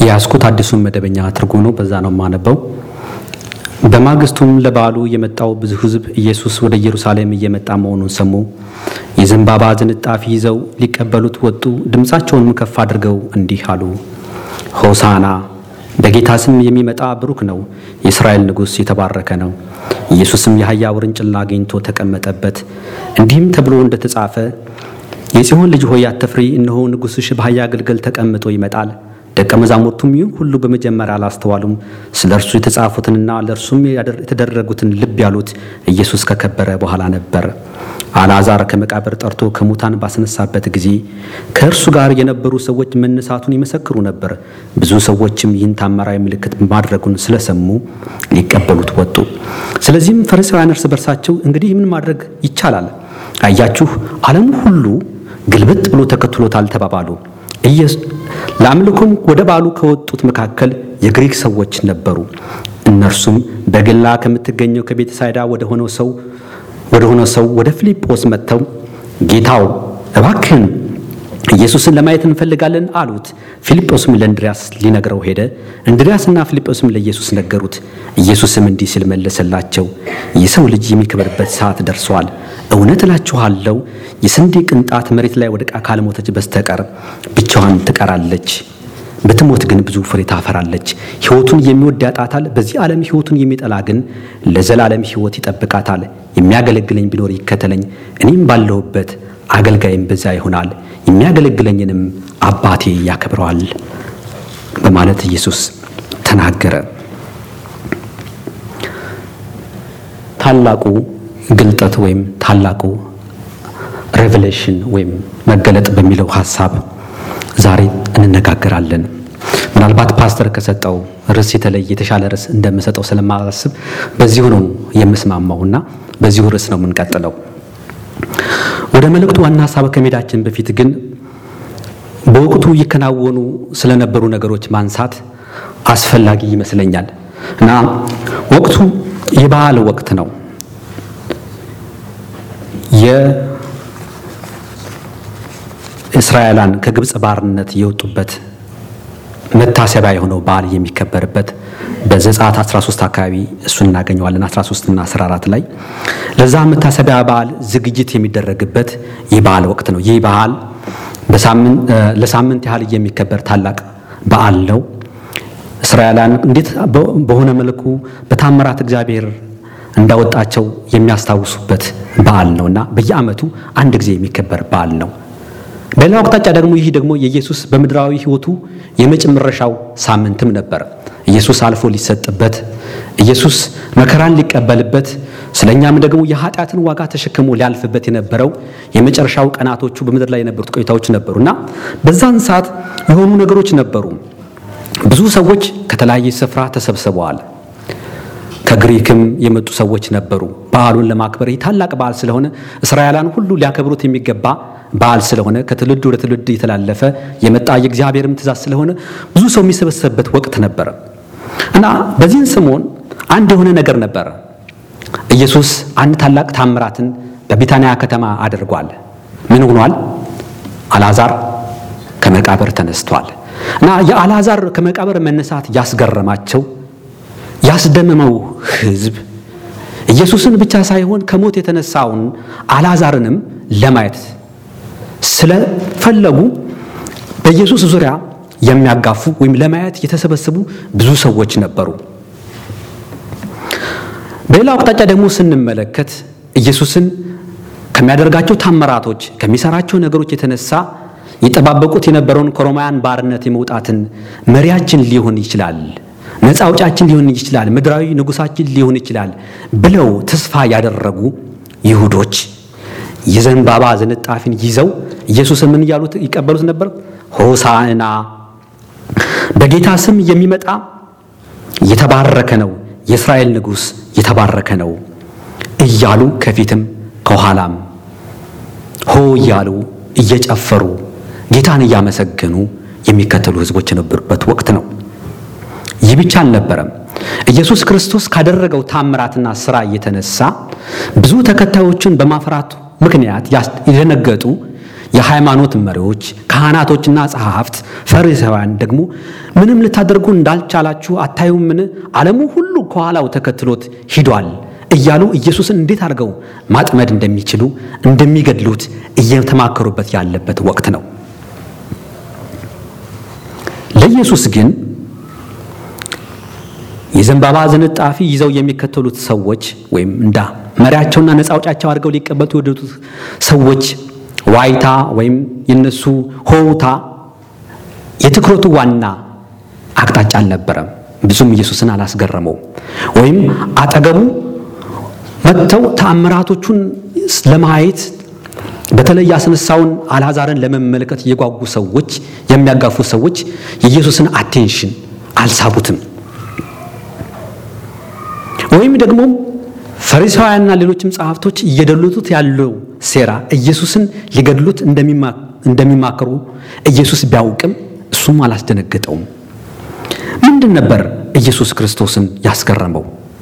የያዝኩት አዲሱን መደበኛ ትርጉም ነው። በዛ ነው የማነበው። በማግስቱም ለበዓሉ የመጣው ብዙ ሕዝብ ኢየሱስ ወደ ኢየሩሳሌም እየመጣ መሆኑን ሰሙ። የዘንባባ ዝንጣፊ ይዘው ሊቀበሉት ወጡ። ድምፃቸውንም ከፍ አድርገው እንዲህ አሉ፣ ሆሳና በጌታ ስም የሚመጣ ብሩክ ነው፣ የእስራኤል ንጉሥ የተባረከ ነው። ኢየሱስም የአህያ ውርንጭላ አግኝቶ ተቀመጠበት። እንዲህም ተብሎ እንደተጻፈ የጽዮን ልጅ ሆይ አትፍሪ፣ እነሆ ንጉሥሽ በአህያ ግልገል ተቀምጦ ይመጣል። ደቀ መዛሙርቱም ይህ ሁሉ በመጀመሪያ አላስተዋሉም። ስለ እርሱ የተጻፉትንና ለእርሱም የተደረጉትን ልብ ያሉት ኢየሱስ ከከበረ በኋላ ነበር። አልዓዛር ከመቃብር ጠርቶ ከሙታን ባስነሳበት ጊዜ ከእርሱ ጋር የነበሩ ሰዎች መነሳቱን ይመሰክሩ ነበር። ብዙ ሰዎችም ይህን ታምራዊ ምልክት ማድረጉን ስለሰሙ ሊቀበሉት ወጡ። ስለዚህም ፈሪሳውያን እርስ በርሳቸው እንግዲህ ምን ማድረግ ይቻላል? አያችሁ፣ ዓለሙ ሁሉ ግልብጥ ብሎ ተከትሎታል ተባባሉ። ለአምልኮም ወደ በዓሉ ከወጡት መካከል የግሪክ ሰዎች ነበሩ። እነርሱም በገላ ከምትገኘው ከቤተሳይዳ ወደ ሆነው ሰው ወደ ሆነው ሰው ወደ ፊልጶስ መጥተው ጌታው እባክህን ኢየሱስን ለማየት እንፈልጋለን አሉት። ፊልጶስም ለእንድሪያስ ሊነግረው ሄደ። እንድሪያስና ፊልጶስም ለኢየሱስ ነገሩት። ኢየሱስም እንዲህ ሲል መለሰላቸው፣ የሰው ልጅ የሚከበርበት ሰዓት ደርሷል። እውነት እላችኋለሁ የስንዴ ቅንጣት መሬት ላይ ወድቃ ካልሞተች በስተቀር ብቻዋን ትቀራለች። ብትሞት ግን ብዙ ፍሬ ታፈራለች። ሕይወቱን የሚወድ ያጣታል፣ በዚህ ዓለም ሕይወቱን የሚጠላ ግን ለዘላለም ሕይወት ይጠብቃታል። የሚያገለግለኝ ቢኖር ይከተለኝ፣ እኔም ባለሁበት አገልጋይም በዛ ይሆናል፣ የሚያገለግለኝንም አባቴ ያከብረዋል በማለት ኢየሱስ ተናገረ። ታላቁ ግልጠት ወይም ታላቁ ሬቨሌሽን ወይም መገለጥ በሚለው ሀሳብ ዛሬ እንነጋገራለን። ምናልባት ፓስተር ከሰጠው ርዕስ የተለየ የተሻለ ርዕስ እንደምሰጠው ስለማላስብ በዚሁ ነው የምስማማውና በዚሁ ርዕስ ነው የምንቀጥለው። ወደ መልእክቱ ዋና ሀሳብ ከመሄዳችን በፊት ግን በወቅቱ ይከናወኑ ስለነበሩ ነገሮች ማንሳት አስፈላጊ ይመስለኛል እና ወቅቱ የበዓል ወቅት ነው። የእስራኤላን ከግብፅ ባርነት የወጡበት መታሰቢያ የሆነው በዓል የሚከበርበት በዘጸአት 13 አካባቢ እሱን እናገኘዋለን። 13 እና 14 ላይ ለዛ መታሰቢያ በዓል ዝግጅት የሚደረግበት የበዓል ወቅት ነው። ይህ በዓል ለሳምንት ያህል የሚከበር ታላቅ በዓል ነው። እስራኤላን እንዴት በሆነ መልኩ በታምራት እግዚአብሔር እንዳወጣቸው የሚያስታውሱበት በዓል ነው እና በየዓመቱ አንድ ጊዜ የሚከበር በዓል ነው። በሌላው አቅጣጫ ደግሞ ይህ ደግሞ የኢየሱስ በምድራዊ ሕይወቱ የመጨረሻው ሳምንትም ነበር። ኢየሱስ አልፎ ሊሰጥበት፣ ኢየሱስ መከራን ሊቀበልበት፣ ስለኛም ደግሞ የኃጢአትን ዋጋ ተሸክሞ ሊያልፍበት የነበረው የመጨረሻው ቀናቶቹ በምድር ላይ የነበሩት ቆይታዎች ነበሩ እና በዛን ሰዓት የሆኑ ነገሮች ነበሩ። ብዙ ሰዎች ከተለያየ ስፍራ ተሰብስበዋል። ከግሪክም የመጡ ሰዎች ነበሩ። በዓሉን ለማክበር ይህ ታላቅ በዓል ስለሆነ እስራኤላን ሁሉ ሊያከብሩት የሚገባ በዓል ስለሆነ ከትውልድ ወደ ትውልድ የተላለፈ የመጣ የእግዚአብሔርም ትእዛዝ ስለሆነ ብዙ ሰው የሚሰበሰብበት ወቅት ነበረ እና በዚህን ሰሞን አንድ የሆነ ነገር ነበረ። ኢየሱስ አንድ ታላቅ ታምራትን በቢታንያ ከተማ አድርጓል። ምን ሆኗል? አልዓዛር ከመቃብር ተነስቷል እና የአልዓዛር ከመቃብር መነሳት ያስገረማቸው ያስደመመው ሕዝብ ኢየሱስን ብቻ ሳይሆን ከሞት የተነሳውን አልዓዛርንም ለማየት ስለፈለጉ በኢየሱስ ዙሪያ የሚያጋፉ ወይም ለማየት የተሰበሰቡ ብዙ ሰዎች ነበሩ። በሌላው አቅጣጫ ደግሞ ስንመለከት ኢየሱስን ከሚያደርጋቸው ታምራቶች ከሚሰራቸው ነገሮች የተነሳ ይጠባበቁት የነበረውን ከሮማውያን ባርነት የመውጣትን መሪያችን ሊሆን ይችላል ነፃ አውጫችን ሊሆን ይችላል፣ ምድራዊ ንጉሳችን ሊሆን ይችላል ብለው ተስፋ ያደረጉ ይሁዶች የዘንባባ ዝንጣፊን ይዘው ኢየሱስን ምን እያሉት ይቀበሉት ነበር? ሆሳዕና በጌታ ስም የሚመጣ የተባረከ ነው፣ የእስራኤል ንጉሥ የተባረከ ነው እያሉ ከፊትም ከኋላም ሆ እያሉ እየጨፈሩ ጌታን እያመሰገኑ የሚከተሉ ሕዝቦች የነበሩበት ወቅት ነው። ይህ ብቻ አልነበረም። ኢየሱስ ክርስቶስ ካደረገው ታምራትና ሥራ እየተነሳ ብዙ ተከታዮችን በማፍራቱ ምክንያት የደነገጡ የሃይማኖት መሪዎች፣ ካህናቶችና ጸሐፍት፣ ፈሪሳውያን ደግሞ ምንም ልታደርጉ እንዳልቻላችሁ አታዩምን? ዓለሙ ሁሉ ከኋላው ተከትሎት ሂዷል እያሉ ኢየሱስን እንዴት አድርገው ማጥመድ እንደሚችሉ እንደሚገድሉት እየተማከሩበት ያለበት ወቅት ነው። ለኢየሱስ ግን የዘንባባ ዝንጣፊ ይዘው የሚከተሉት ሰዎች ወይም እንዳ መሪያቸውና ነፃ አውጫቸው አድርገው ሊቀበሉት የወደዱት ሰዎች ዋይታ ወይም የነሱ ሆውታ የትኩረቱ ዋና አቅጣጫ አልነበረም። ብዙም ኢየሱስን አላስገረመው። ወይም አጠገቡ መጥተው ተአምራቶቹን ለማየት በተለይ ያስነሳውን አልዓዛርን ለመመልከት የጓጉ ሰዎች የሚያጋፉ ሰዎች የኢየሱስን አቴንሽን አልሳቡትም። ወይም ደግሞ ፈሪሳውያንና ሌሎችም ጸሐፍቶች እየደሉት ያለው ሴራ ኢየሱስን ሊገድሉት እንደሚማከሩ ኢየሱስ ቢያውቅም እሱም አላስደነገጠውም። ምንድን ነበር ኢየሱስ ክርስቶስን ያስገረመው?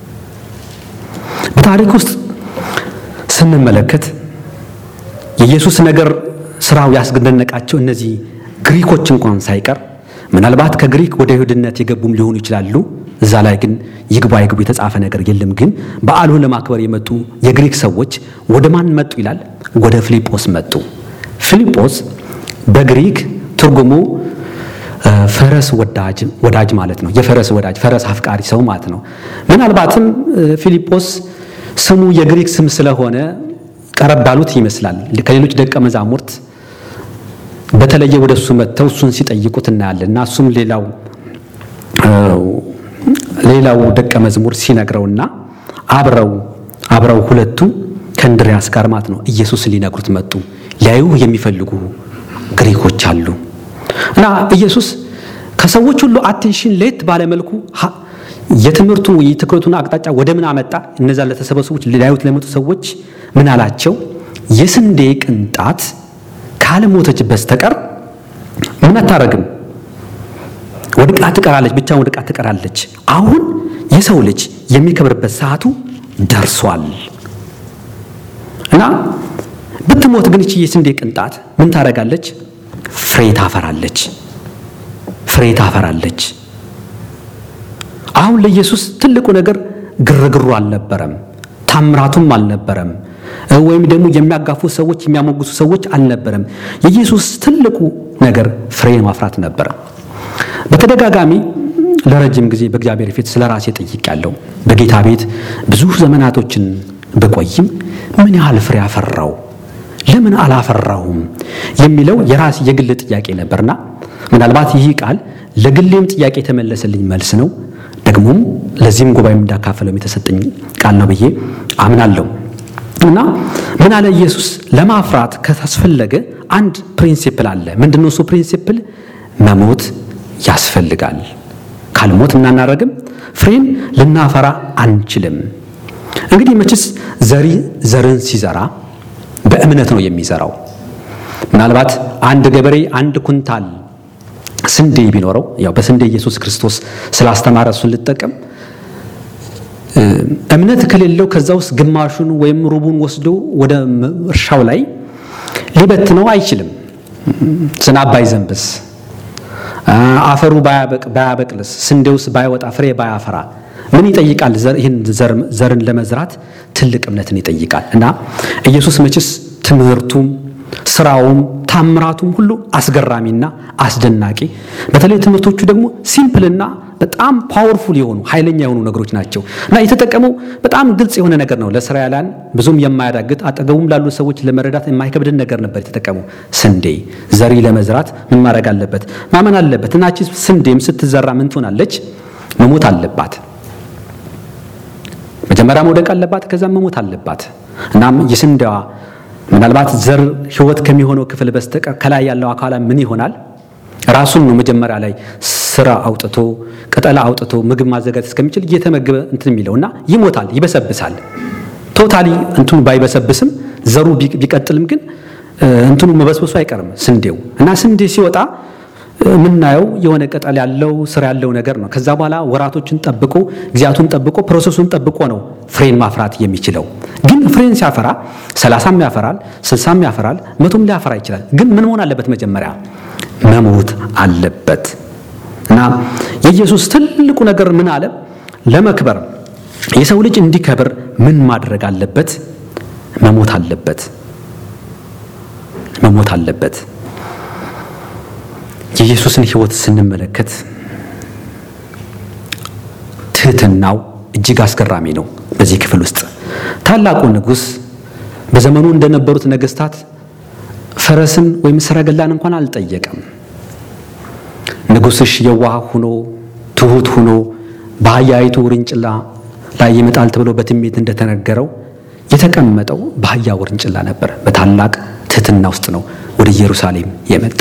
በታሪክ ውስጥ ስንመለከት የኢየሱስ ነገር ስራው ያስደነቃቸው እነዚህ ግሪኮች እንኳን ሳይቀር ምናልባት ከግሪክ ወደ ይሁድነት የገቡም ሊሆኑ ይችላሉ። እዛ ላይ ግን ይግባ ይግቡ የተጻፈ ነገር የለም። ግን በዓሉን ለማክበር የመጡ የግሪክ ሰዎች ወደ ማን መጡ ይላል? ወደ ፊልጶስ መጡ። ፊልጶስ በግሪክ ትርጉሙ ፈረስ ወዳጅ ወዳጅ ማለት ነው። የፈረስ ወዳጅ ፈረስ አፍቃሪ ሰው ማለት ነው። ምናልባትም ፊልጶስ ስሙ የግሪክ ስም ስለሆነ ቀረብ ባሉት ይመስላል። ከሌሎች ደቀ መዛሙርት በተለየ ወደ እሱ መጥተው እሱን ሲጠይቁት እናያለን እና እሱም ሌላው ሌላው ደቀ መዝሙር ሲነግረውና አብረው አብረው ሁለቱ ከእንድሪያስ ጋር ማለት ነው ኢየሱስ ሊነግሩት መጡ። ሊያዩ የሚፈልጉ ግሪኮች አሉ እና ኢየሱስ ከሰዎች ሁሉ አቴንሽን ለየት ባለመልኩ የትምህርቱን የትኩረቱን አቅጣጫ ወደ ምን አመጣ? እነዛ ለተሰበሰቡት ሊያዩት ለመጡ ሰዎች ምን አላቸው? የስንዴ ቅንጣት ካልሞተች በስተቀር ምን አታረግም ወድቃ ትቀራለች፣ ብቻውን ወድቃ ትቀራለች። አሁን የሰው ልጅ የሚከብርበት ሰዓቱ ደርሷል እና ብትሞት ግን እቺ የስንዴ ቅንጣት ምን ታደርጋለች? ፍሬ ታፈራለች፣ ፍሬ ታፈራለች። አሁን ለኢየሱስ ትልቁ ነገር ግርግሩ አልነበረም፣ ታምራቱም አልነበረም፣ ወይም ደግሞ የሚያጋፉ ሰዎች የሚያሞግሱ ሰዎች አልነበረም። የኢየሱስ ትልቁ ነገር ፍሬ ማፍራት ነበረ። በተደጋጋሚ ለረጅም ጊዜ በእግዚአብሔር ፊት ስለ ራሴ ጠይቄያለሁ። በጌታ ቤት ብዙ ዘመናቶችን ብቆይም ምን ያህል ፍሬ አፈራው፣ ለምን አላፈራሁም የሚለው የራስ የግል ጥያቄ ነበርና ምናልባት ይህ ቃል ለግሌም ጥያቄ የተመለሰልኝ መልስ ነው። ደግሞም ለዚህም ጉባኤም እንዳካፈለው የተሰጠኝ ቃል ነው ብዬ አምናለሁ። እና ምን አለ ኢየሱስ ለማፍራት ካስፈለገ አንድ ፕሪንሲፕል አለ። ምንድነው እሱ ፕሪንሲፕል? መሞት ያስፈልጋል። ካልሞት እናናረግም ፍሬን ልናፈራ አንችልም። እንግዲህ መችስ ዘሪ ዘርን ሲዘራ በእምነት ነው የሚዘራው። ምናልባት አንድ ገበሬ አንድ ኩንታል ስንዴ ቢኖረው ያው በስንዴ ኢየሱስ ክርስቶስ ስላስተማረ እሱን ልጠቀም እምነት ከሌለው ከዛ ውስጥ ግማሹን ወይም ሩቡን ወስዶ ወደ እርሻው ላይ ሊበትነው አይችልም። ዝናብ ባይዘንብስ አፈሩ ባያበቅልስ ስንዴውስ ባይወጣ ፍሬ ባያፈራ ምን ይጠይቃል? ይህን ዘርን ለመዝራት ትልቅ እምነትን ይጠይቃል። እና ኢየሱስ መችስ ትምህርቱም ስራውም ታምራቱም ሁሉ አስገራሚና አስደናቂ፣ በተለይ ትምህርቶቹ ደግሞ ሲምፕልና በጣም ፓወርፉል የሆኑ ኃይለኛ የሆኑ ነገሮች ናቸው እና የተጠቀመው በጣም ግልጽ የሆነ ነገር ነው። ለእስራኤላውያን ብዙም የማያዳግጥ አጠገቡም ላሉ ሰዎች ለመረዳት የማይከብድን ነገር ነበር የተጠቀመው። ስንዴ ዘሪ ለመዝራት ምን ማድረግ አለበት? ማመን አለበት። እናቺ ስንዴም ስትዘራ ምን ትሆናለች? መሞት አለባት። መጀመሪያ መውደቅ አለባት፣ ከዛም መሞት አለባት። እናም የስንዴዋ ምናልባት ዘር ህይወት ከሚሆነው ክፍል በስተቀር ከላይ ያለው አካላ ምን ይሆናል? ራሱን ነው መጀመሪያ ላይ ስራ አውጥቶ ቅጠላ አውጥቶ ምግብ ማዘጋጀት እስከሚችል እየተመገበ እንትን የሚለው እና ይሞታል፣ ይበሰብሳል። ቶታሊ እንትኑ ባይበሰብስም ዘሩ ቢቀጥልም ግን እንትኑ መበስበሱ አይቀርም ስንዴው እና ስንዴ ሲወጣ የምናየው የሆነ ቅጠል ያለው ስር ያለው ነገር ነው። ከዛ በኋላ ወራቶችን ጠብቆ ጊዜያቱን ጠብቆ ፕሮሰሱን ጠብቆ ነው ፍሬን ማፍራት የሚችለው። ግን ፍሬን ሲያፈራ ሰላሳም ያፈራል፣ ስልሳም ያፈራል፣ መቶም ሊያፈራ ይችላል። ግን ምን መሆን አለበት? መጀመሪያ መሞት አለበት እና የኢየሱስ ትልቁ ነገር ምን አለ? ለመክበር የሰው ልጅ እንዲከብር ምን ማድረግ አለበት? መሞት አለበት። መሞት አለበት። የኢየሱስን ሕይወት ስንመለከት ትህትናው እጅግ አስገራሚ ነው። በዚህ ክፍል ውስጥ ታላቁ ንጉሥ በዘመኑ እንደነበሩት ነገሥታት ፈረስን ወይም ሰረገላን እንኳን አልጠየቀም። ንጉሥሽ የዋህ ሆኖ ትሑት ሆኖ በአህያይቱ ውርንጭላ ላይ ይመጣል ተብሎ በትንቢት እንደተነገረው የተቀመጠው በአህያ ውርንጭላ ነበር። በታላቅ ትህትና ውስጥ ነው ወደ ኢየሩሳሌም የመጣ።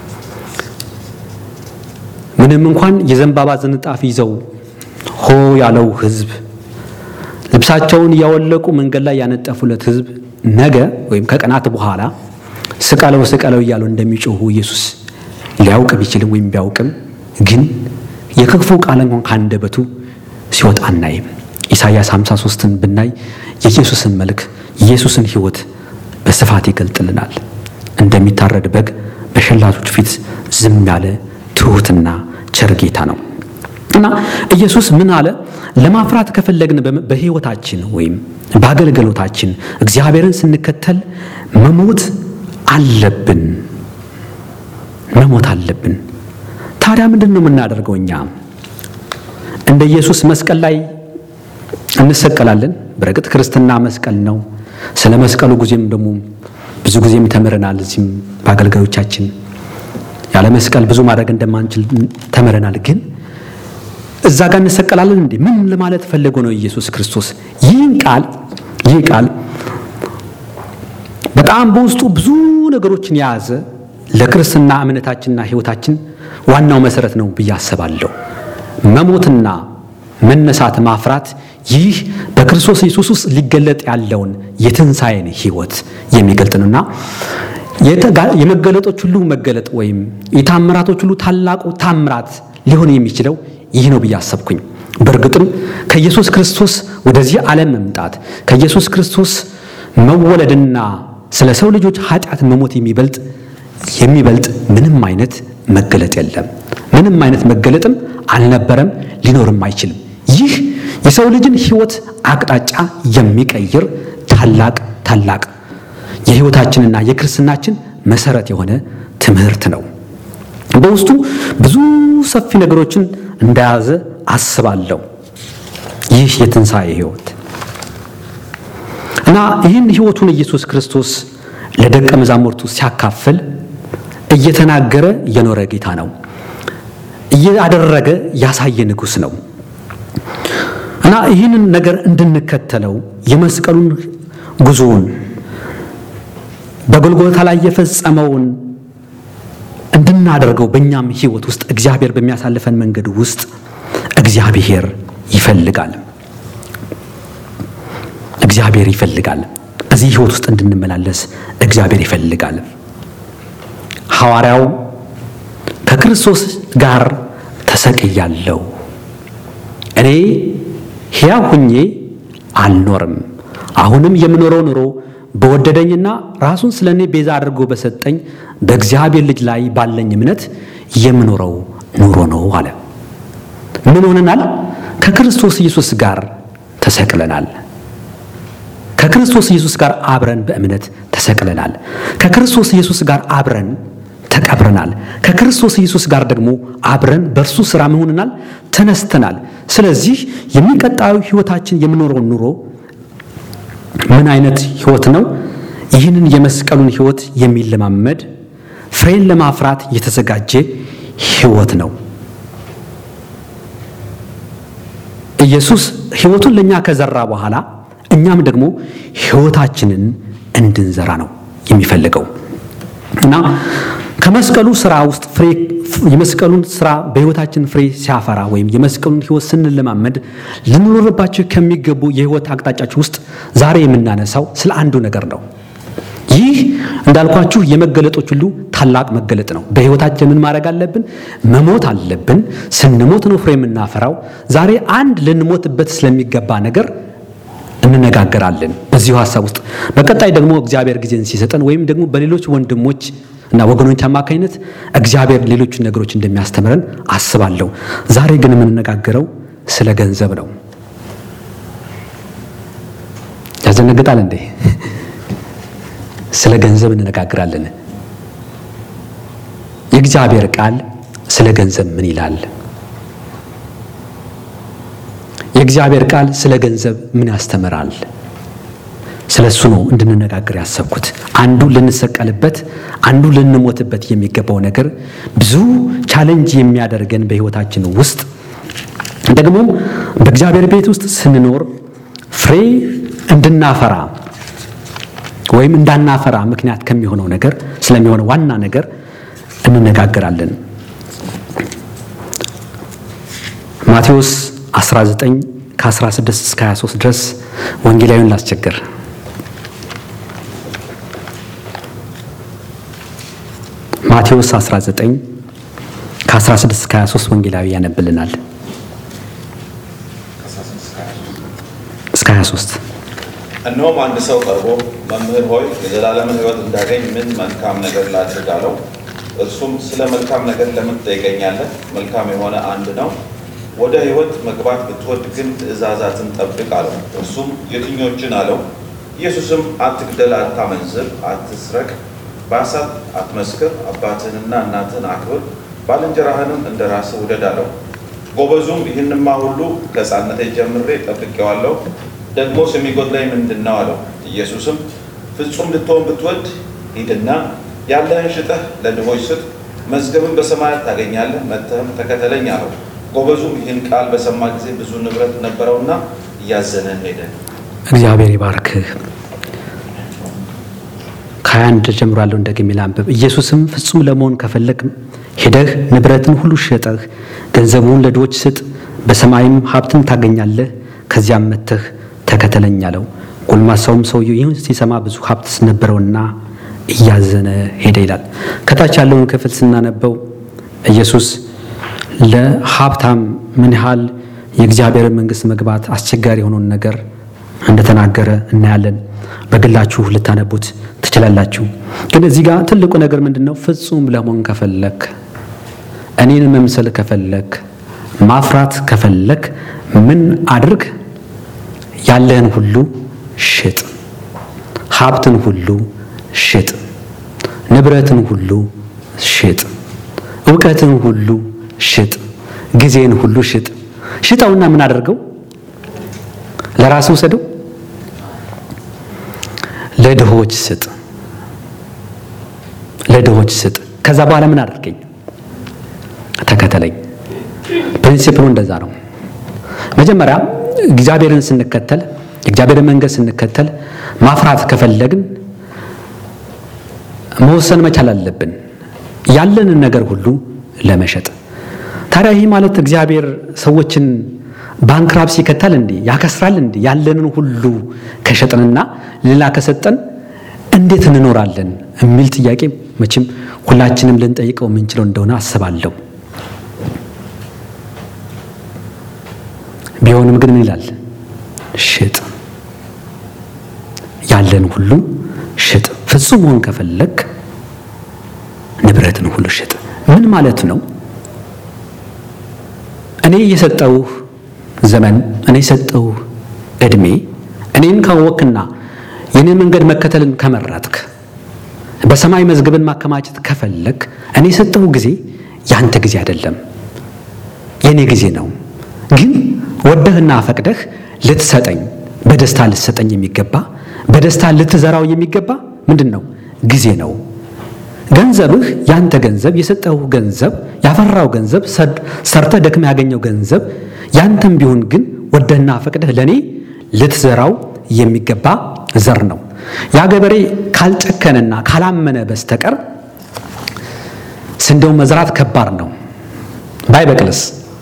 ምንም እንኳን የዘንባባ ዝንጣፊ ይዘው ሆ ያለው ሕዝብ ልብሳቸውን እያወለቁ መንገድ ላይ ያነጠፉለት ሕዝብ ነገ ወይም ከቀናት በኋላ ስቀለው ስቀለው እያሉ እንደሚጮሁ ኢየሱስ ሊያውቅ ቢችልም ወይም ቢያውቅም ግን የክፉ ቃል እንኳን ካንደበቱ ሲወጣ አናይም። ኢሳይያስ 53ን ብናይ የኢየሱስን መልክ የኢየሱስን ሕይወት በስፋት ይገልጥልናል። እንደሚታረድ በግ በሸላቶች ፊት ዝም ያለ ትሑትና ቸር ጌታ ነው እና ኢየሱስ ምን አለ? ለማፍራት ከፈለግን በሕይወታችን ወይም በአገልግሎታችን እግዚአብሔርን ስንከተል መሞት አለብን። መሞት አለብን። ታዲያ ምንድን ነው የምናደርገው? እኛ እንደ ኢየሱስ መስቀል ላይ እንሰቀላለን። በእርግጥ ክርስትና መስቀል ነው። ስለ መስቀሉ ጊዜም ደግሞ ብዙ ጊዜም ተምረናል። እዚህም በአገልጋዮቻችን ያለ መስቀል ብዙ ማድረግ እንደማንችል ተምረናል። ግን እዛ ጋር እንሰቀላለን እንዴ? ምን ለማለት ፈልጎ ነው ኢየሱስ ክርስቶስ ይህን ቃል ይህ ቃል በጣም በውስጡ ብዙ ነገሮችን የያዘ ለክርስትና እምነታችንና ሕይወታችን ዋናው መሰረት ነው ብዬ አስባለሁ። መሞትና መነሳት ማፍራት ይህ በክርስቶስ ኢየሱስ ውስጥ ሊገለጥ ያለውን የትንሣኤን ሕይወት የሚገልጥ ነውና የመገለጦች ሁሉ መገለጥ ወይም የታምራቶች ሁሉ ታላቁ ታምራት ሊሆን የሚችለው ይህ ነው ብዬ አሰብኩኝ። በእርግጥም ከኢየሱስ ክርስቶስ ወደዚህ ዓለም መምጣት ከኢየሱስ ክርስቶስ መወለድና ስለ ሰው ልጆች ኃጢአት መሞት የሚበልጥ የሚበልጥ ምንም አይነት መገለጥ የለም። ምንም አይነት መገለጥም አልነበረም፣ ሊኖርም አይችልም። ይህ የሰው ልጅን ሕይወት አቅጣጫ የሚቀይር ታላቅ ታላቅ የሕይወታችንና የክርስትናችን መሰረት የሆነ ትምህርት ነው። በውስጡ ብዙ ሰፊ ነገሮችን እንደያዘ አስባለሁ። ይህ የትንሣኤ ሕይወት እና ይህን ሕይወቱን ኢየሱስ ክርስቶስ ለደቀ መዛሙርቱ ሲያካፍል እየተናገረ የኖረ ጌታ ነው። እያደረገ ያሳየ ንጉሥ ነው እና ይህንን ነገር እንድንከተለው የመስቀሉን ጉዞውን በጎልጎታ ላይ የፈጸመውን እንድናደርገው በእኛም ሕይወት ውስጥ እግዚአብሔር በሚያሳልፈን መንገድ ውስጥ እግዚአብሔር ይፈልጋል። እግዚአብሔር ይፈልጋል። በዚህ ሕይወት ውስጥ እንድንመላለስ እግዚአብሔር ይፈልጋል። ሐዋርያው ከክርስቶስ ጋር ተሰቅያለሁ፣ እኔ ሕያው ሁኜ አልኖርም፣ አሁንም የምኖረው ኑሮ በወደደኝና ራሱን ስለ እኔ ቤዛ አድርጎ በሰጠኝ በእግዚአብሔር ልጅ ላይ ባለኝ እምነት የምኖረው ኑሮ ነው አለ። ምን ሆነናል? ከክርስቶስ ኢየሱስ ጋር ተሰቅለናል። ከክርስቶስ ኢየሱስ ጋር አብረን በእምነት ተሰቅለናል። ከክርስቶስ ኢየሱስ ጋር አብረን ተቀብረናል። ከክርስቶስ ኢየሱስ ጋር ደግሞ አብረን በእርሱ ሥራ መሆንናል፣ ተነስተናል። ስለዚህ የሚቀጣዩ ሕይወታችን የምኖረውን ኑሮ ምን አይነት ሕይወት ነው? ይህንን የመስቀሉን ሕይወት የሚለማመድ ፍሬን ለማፍራት የተዘጋጀ ሕይወት ነው። ኢየሱስ ሕይወቱን ለእኛ ከዘራ በኋላ እኛም ደግሞ ሕይወታችንን እንድንዘራ ነው የሚፈልገው እና ከመስቀሉ ስራ ውስጥ ፍሬ የመስቀሉን ስራ በሕይወታችን ፍሬ ሲያፈራ ወይም የመስቀሉን ሕይወት ስንለማመድ ልንኖርባቸው ከሚገቡ የሕይወት አቅጣጫዎች ውስጥ ዛሬ የምናነሳው ስለ አንዱ ነገር ነው። ይህ እንዳልኳችሁ የመገለጦች ሁሉ ታላቅ መገለጥ ነው። በሕይወታችን ምን ማድረግ አለብን? መሞት አለብን። ስንሞት ነው ፍሬ የምናፈራው። ዛሬ አንድ ልንሞትበት ስለሚገባ ነገር እንነጋገራለን በዚሁ ሀሳብ ውስጥ። በቀጣይ ደግሞ እግዚአብሔር ጊዜን ሲሰጠን ወይም ደግሞ በሌሎች ወንድሞች እና ወገኖች አማካኝነት እግዚአብሔር ሌሎችን ነገሮች እንደሚያስተምረን አስባለሁ። ዛሬ ግን የምንነጋገረው ስለ ገንዘብ ነው። ያዘነግጣል እንዴ? ስለ ገንዘብ እንነጋግራለን። የእግዚአብሔር ቃል ስለ ገንዘብ ምን ይላል? የእግዚአብሔር ቃል ስለ ገንዘብ ምን ያስተምራል? ስለ እሱ ነው እንድንነጋገር ያሰብኩት። አንዱ ልንሰቀልበት፣ አንዱ ልንሞትበት የሚገባው ነገር ብዙ ቻለንጅ የሚያደርገን በሕይወታችን ውስጥ ደግሞ በእግዚአብሔር ቤት ውስጥ ስንኖር ፍሬ እንድናፈራ ወይም እንዳናፈራ ምክንያት ከሚሆነው ነገር ስለሚሆነው ዋና ነገር እንነጋገራለን። ማቴዎስ 19 ከ16 እስከ 23 ድረስ ወንጌላዊውን ላስቸግር። ማቴዎስ 19 ከ16 እስከ 23 ወንጌላዊ ያነብልናል። እስከ 23 እነሆም አንድ ሰው ቀርቦ መምህር ሆይ የዘላለምን ሕይወት እንዳገኝ ምን መልካም ነገር ላድርግ አለው። እርሱም ስለ መልካም ነገር ለምን ትጠይቀኛለህ? መልካም የሆነ አንድ ነው። ወደ ሕይወት መግባት ብትወድ ግን ትእዛዛትን ጠብቅ አለው። እርሱም የትኞችን አለው? ኢየሱስም አትግደል፣ አታመንዝር፣ አትስረቅ፣ በሐሰት አትመስክር፣ አባትህንና እናትህን አክብር፣ ባልንጀራህንም እንደ ራስህ ውደድ አለው። ጎበዙም ይህንማ ሁሉ ከሕፃንነቴ ጀምሬ ጠብቄዋለሁ ደግሞስ የሚጎድለኝ ምንድን ነው አለው። ኢየሱስም ፍጹም ልትሆን ብትወድ ሂድና ያለህን ሽጠህ ለድሆች ስጥ፣ መዝገብን በሰማያት ታገኛለህ፣ መጥተህም ተከተለኝ አለው። ጎበዙም ይህን ቃል በሰማ ጊዜ ብዙ ንብረት ነበረውና እያዘነ ሄደ። እግዚአብሔር ይባርክህ። ከሀያ አንድ ጀምሮ ያለው እንደግሜ ላንብብ። ኢየሱስም ፍጹም ለመሆን ከፈለግ ሄደህ ንብረትን ሁሉ ሸጠህ ገንዘቡን ለድሆች ስጥ፣ በሰማይም ሀብትን ታገኛለህ፣ ከዚያም መጥተህ ተከተለኝ አለው። ጎልማሳውም ሰውየው ይህን ሲሰማ ብዙ ሀብት ነበረውና እያዘነ ሄደ ይላል። ከታች ያለውን ክፍል ስናነበው ኢየሱስ ለሀብታም ምን ያህል የእግዚአብሔር መንግሥት መግባት አስቸጋሪ የሆነውን ነገር እንደተናገረ እናያለን። በግላችሁ ልታነቡት ትችላላችሁ። ግን እዚህ ጋር ትልቁ ነገር ምንድን ነው? ፍጹም ለመሆን ከፈለክ፣ እኔን መምሰል ከፈለክ፣ ማፍራት ከፈለክ ምን አድርግ? ያለህን ሁሉ ሽጥ፣ ሀብትን ሁሉ ሽጥ፣ ንብረትን ሁሉ ሽጥ፣ እውቀትን ሁሉ ሽጥ፣ ጊዜን ሁሉ ሽጥ። ሽጠውና ምን አደርገው? ለራሱ ውሰደው፣ ለድሆች ስጥ፣ ለድሆች ስጥ። ከዛ በኋላ ምን አደርገኝ? ተከተለኝ። ፕሪንሲፕሉ እንደዛ ነው። መጀመሪያ እግዚአብሔርን ስንከተል የእግዚአብሔርን መንገድ ስንከተል ማፍራት ከፈለግን መወሰን መቻል አለብን፣ ያለንን ነገር ሁሉ ለመሸጥ። ታዲያ ይህ ማለት እግዚአብሔር ሰዎችን ባንክራፕሲ ይከታል እንዴ? ያከስራል እንዴ? ያለንን ሁሉ ከሸጥንና ሌላ ከሰጠን እንዴት እንኖራለን የሚል ጥያቄ መቼም ሁላችንም ልንጠይቀው የምንችለው እንደሆነ አስባለሁ። ቢሆንም ግን ምን ይላል? ሽጥ፣ ያለን ሁሉ ሽጥ። ፍጹም መሆን ከፈለግ ንብረትን ሁሉ ሽጥ። ምን ማለት ነው? እኔ የሰጠውህ ዘመን፣ እኔ የሰጠውህ እድሜ፣ እኔን ካወክና የኔን መንገድ መከተልን ከመረጥክ፣ በሰማይ መዝገብን ማከማቸት ከፈለግ፣ እኔ የሰጠው ጊዜ ያንተ ጊዜ አይደለም፣ የኔ ጊዜ ነው። ግን ወደህና ፈቅደህ ልትሰጠኝ በደስታ ልትሰጠኝ የሚገባ በደስታ ልትዘራው የሚገባ ምንድን ነው? ጊዜ ነው። ገንዘብህ ያንተ ገንዘብ የሰጠው ገንዘብ ያፈራው ገንዘብ ሰርተህ ደክመህ ያገኘው ገንዘብ ያንተም ቢሆን ግን ወደህና ፈቅደህ ለእኔ ልትዘራው የሚገባ ዘር ነው። ያ ገበሬ ካልጨከነና ካላመነ በስተቀር ስንዴውን መዝራት ከባድ ነው። ባይበቅልስ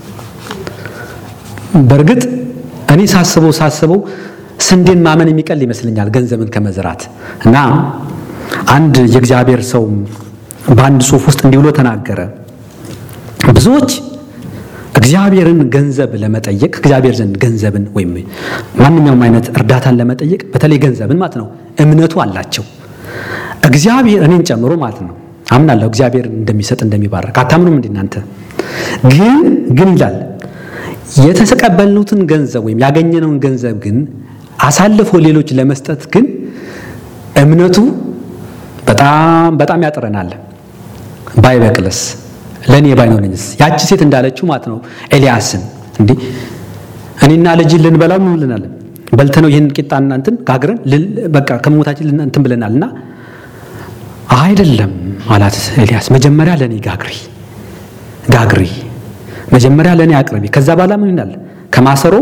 በእርግጥ እኔ ሳስበው ሳስበው ስንዴን ማመን የሚቀል ይመስለኛል ገንዘብን ከመዝራት እና አንድ የእግዚአብሔር ሰው በአንድ ጽሑፍ ውስጥ እንዲህ ብሎ ተናገረ። ብዙዎች እግዚአብሔርን ገንዘብ ለመጠየቅ እግዚአብሔር ዘንድ ገንዘብን ወይም ማንኛውም አይነት እርዳታን ለመጠየቅ በተለይ ገንዘብን ማለት ነው እምነቱ አላቸው። እግዚአብሔር እኔን ጨምሮ ማለት ነው አምናለሁ እግዚአብሔር እንደሚሰጥ እንደሚባረክ። አታምኑም እንዴ እናንተ? ግን ግን ይላል የተቀበልኑትን ገንዘብ ወይም ያገኘነውን ገንዘብ ግን አሳልፎ ሌሎች ለመስጠት ግን እምነቱ በጣም በጣም ያጥረናል። ባይበቅልስ ለእኔ ባይኖረኝስ? ያቺ ሴት እንዳለችው ማለት ነው ኤልያስን እንዲህ እኔና ልጅ ልንበላው ምን ብለናል? በልተነው ይህን ቂጣና እንትን ጋግረን በቃ ከመሞታችን እንትን ብለናል እና አይደለም አላት ኤልያስ። መጀመሪያ ለእኔ ጋግሪ ጋግሪ መጀመሪያ ለእኔ አቅርቢ። ከዛ በኋላ ምን ይላል? ከማሰሮ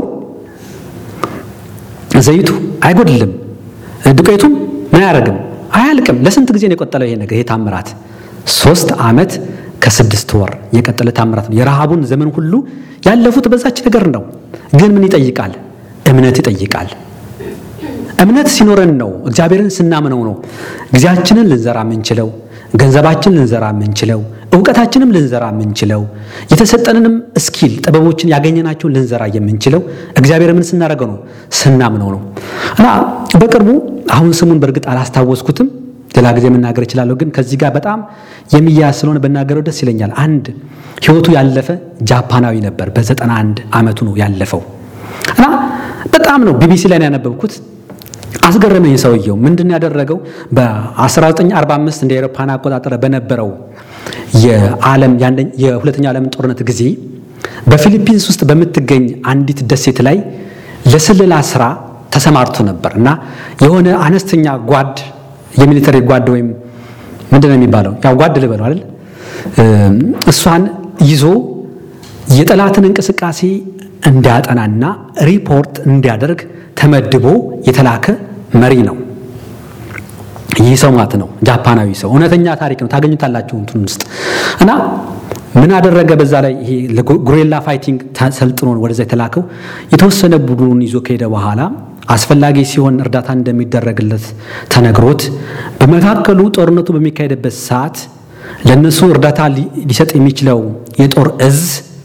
ዘይቱ አይጎድልም፣ ዱቄቱም ምን አያደርግም አያልቅም። ለስንት ጊዜ ነው የቆጠለው ይሄ ነገር? ይሄ ታምራት ሶስት ዓመት ከስድስት ወር የቀጠለ ታምራት ነው። የረሃቡን ዘመን ሁሉ ያለፉት በዛች ነገር ነው። ግን ምን ይጠይቃል? እምነት ይጠይቃል። እምነት ሲኖረን ነው እግዚአብሔርን ስናምነው ነው ጊዜያችንን ልንዘራ የምንችለው ገንዘባችን ልንዘራ የምንችለው እውቀታችንም ልንዘራ የምንችለው የተሰጠንንም እስኪል ጥበቦችን ያገኘናቸውን ልንዘራ የምንችለው እግዚአብሔር ምን ስናደርገው ነው ስናምነው ነው እና በቅርቡ አሁን ስሙን በእርግጥ አላስታወስኩትም ሌላ ጊዜ መናገር እችላለሁ ግን ከዚህ ጋር በጣም የሚያያዝ ስለሆነ በናገረው ደስ ይለኛል አንድ ህይወቱ ያለፈ ጃፓናዊ ነበር በዘጠና አንድ ዓመቱ ነው ያለፈው እና በጣም ነው ቢቢሲ ላይ ነው ያነበብኩት አስገረመኝ ሰውየው ምንድን ያደረገው በ1945 እንደ አውሮፓውያን አቆጣጠር በነበረው የዓለም የሁለተኛው ዓለም ጦርነት ጊዜ በፊሊፒንስ ውስጥ በምትገኝ አንዲት ደሴት ላይ ለስለላ ስራ ተሰማርቶ ነበር እና የሆነ አነስተኛ ጓድ የሚሊተሪ ጓድ ወይም ምንድን ነው የሚባለው ያው ጓድ ልበለው አይደል እሷን ይዞ የጠላትን እንቅስቃሴ እንዲያጠናና ሪፖርት እንዲያደርግ ተመድቦ የተላከ መሪ ነው። ይህ ሰው ማለት ነው ጃፓናዊ ሰው እውነተኛ ታሪክ ነው። ታገኙታላችሁ እንትን ውስጥ እና ምን አደረገ? በዛ ላይ ይሄ ጉሬላ ፋይቲንግ ሰልጥኖ ወደዛ የተላከው የተወሰነ ቡድኑን ይዞ ከሄደ በኋላ አስፈላጊ ሲሆን እርዳታ እንደሚደረግለት ተነግሮት በመካከሉ ጦርነቱ በሚካሄድበት ሰዓት ለእነሱ እርዳታ ሊሰጥ የሚችለው የጦር እዝ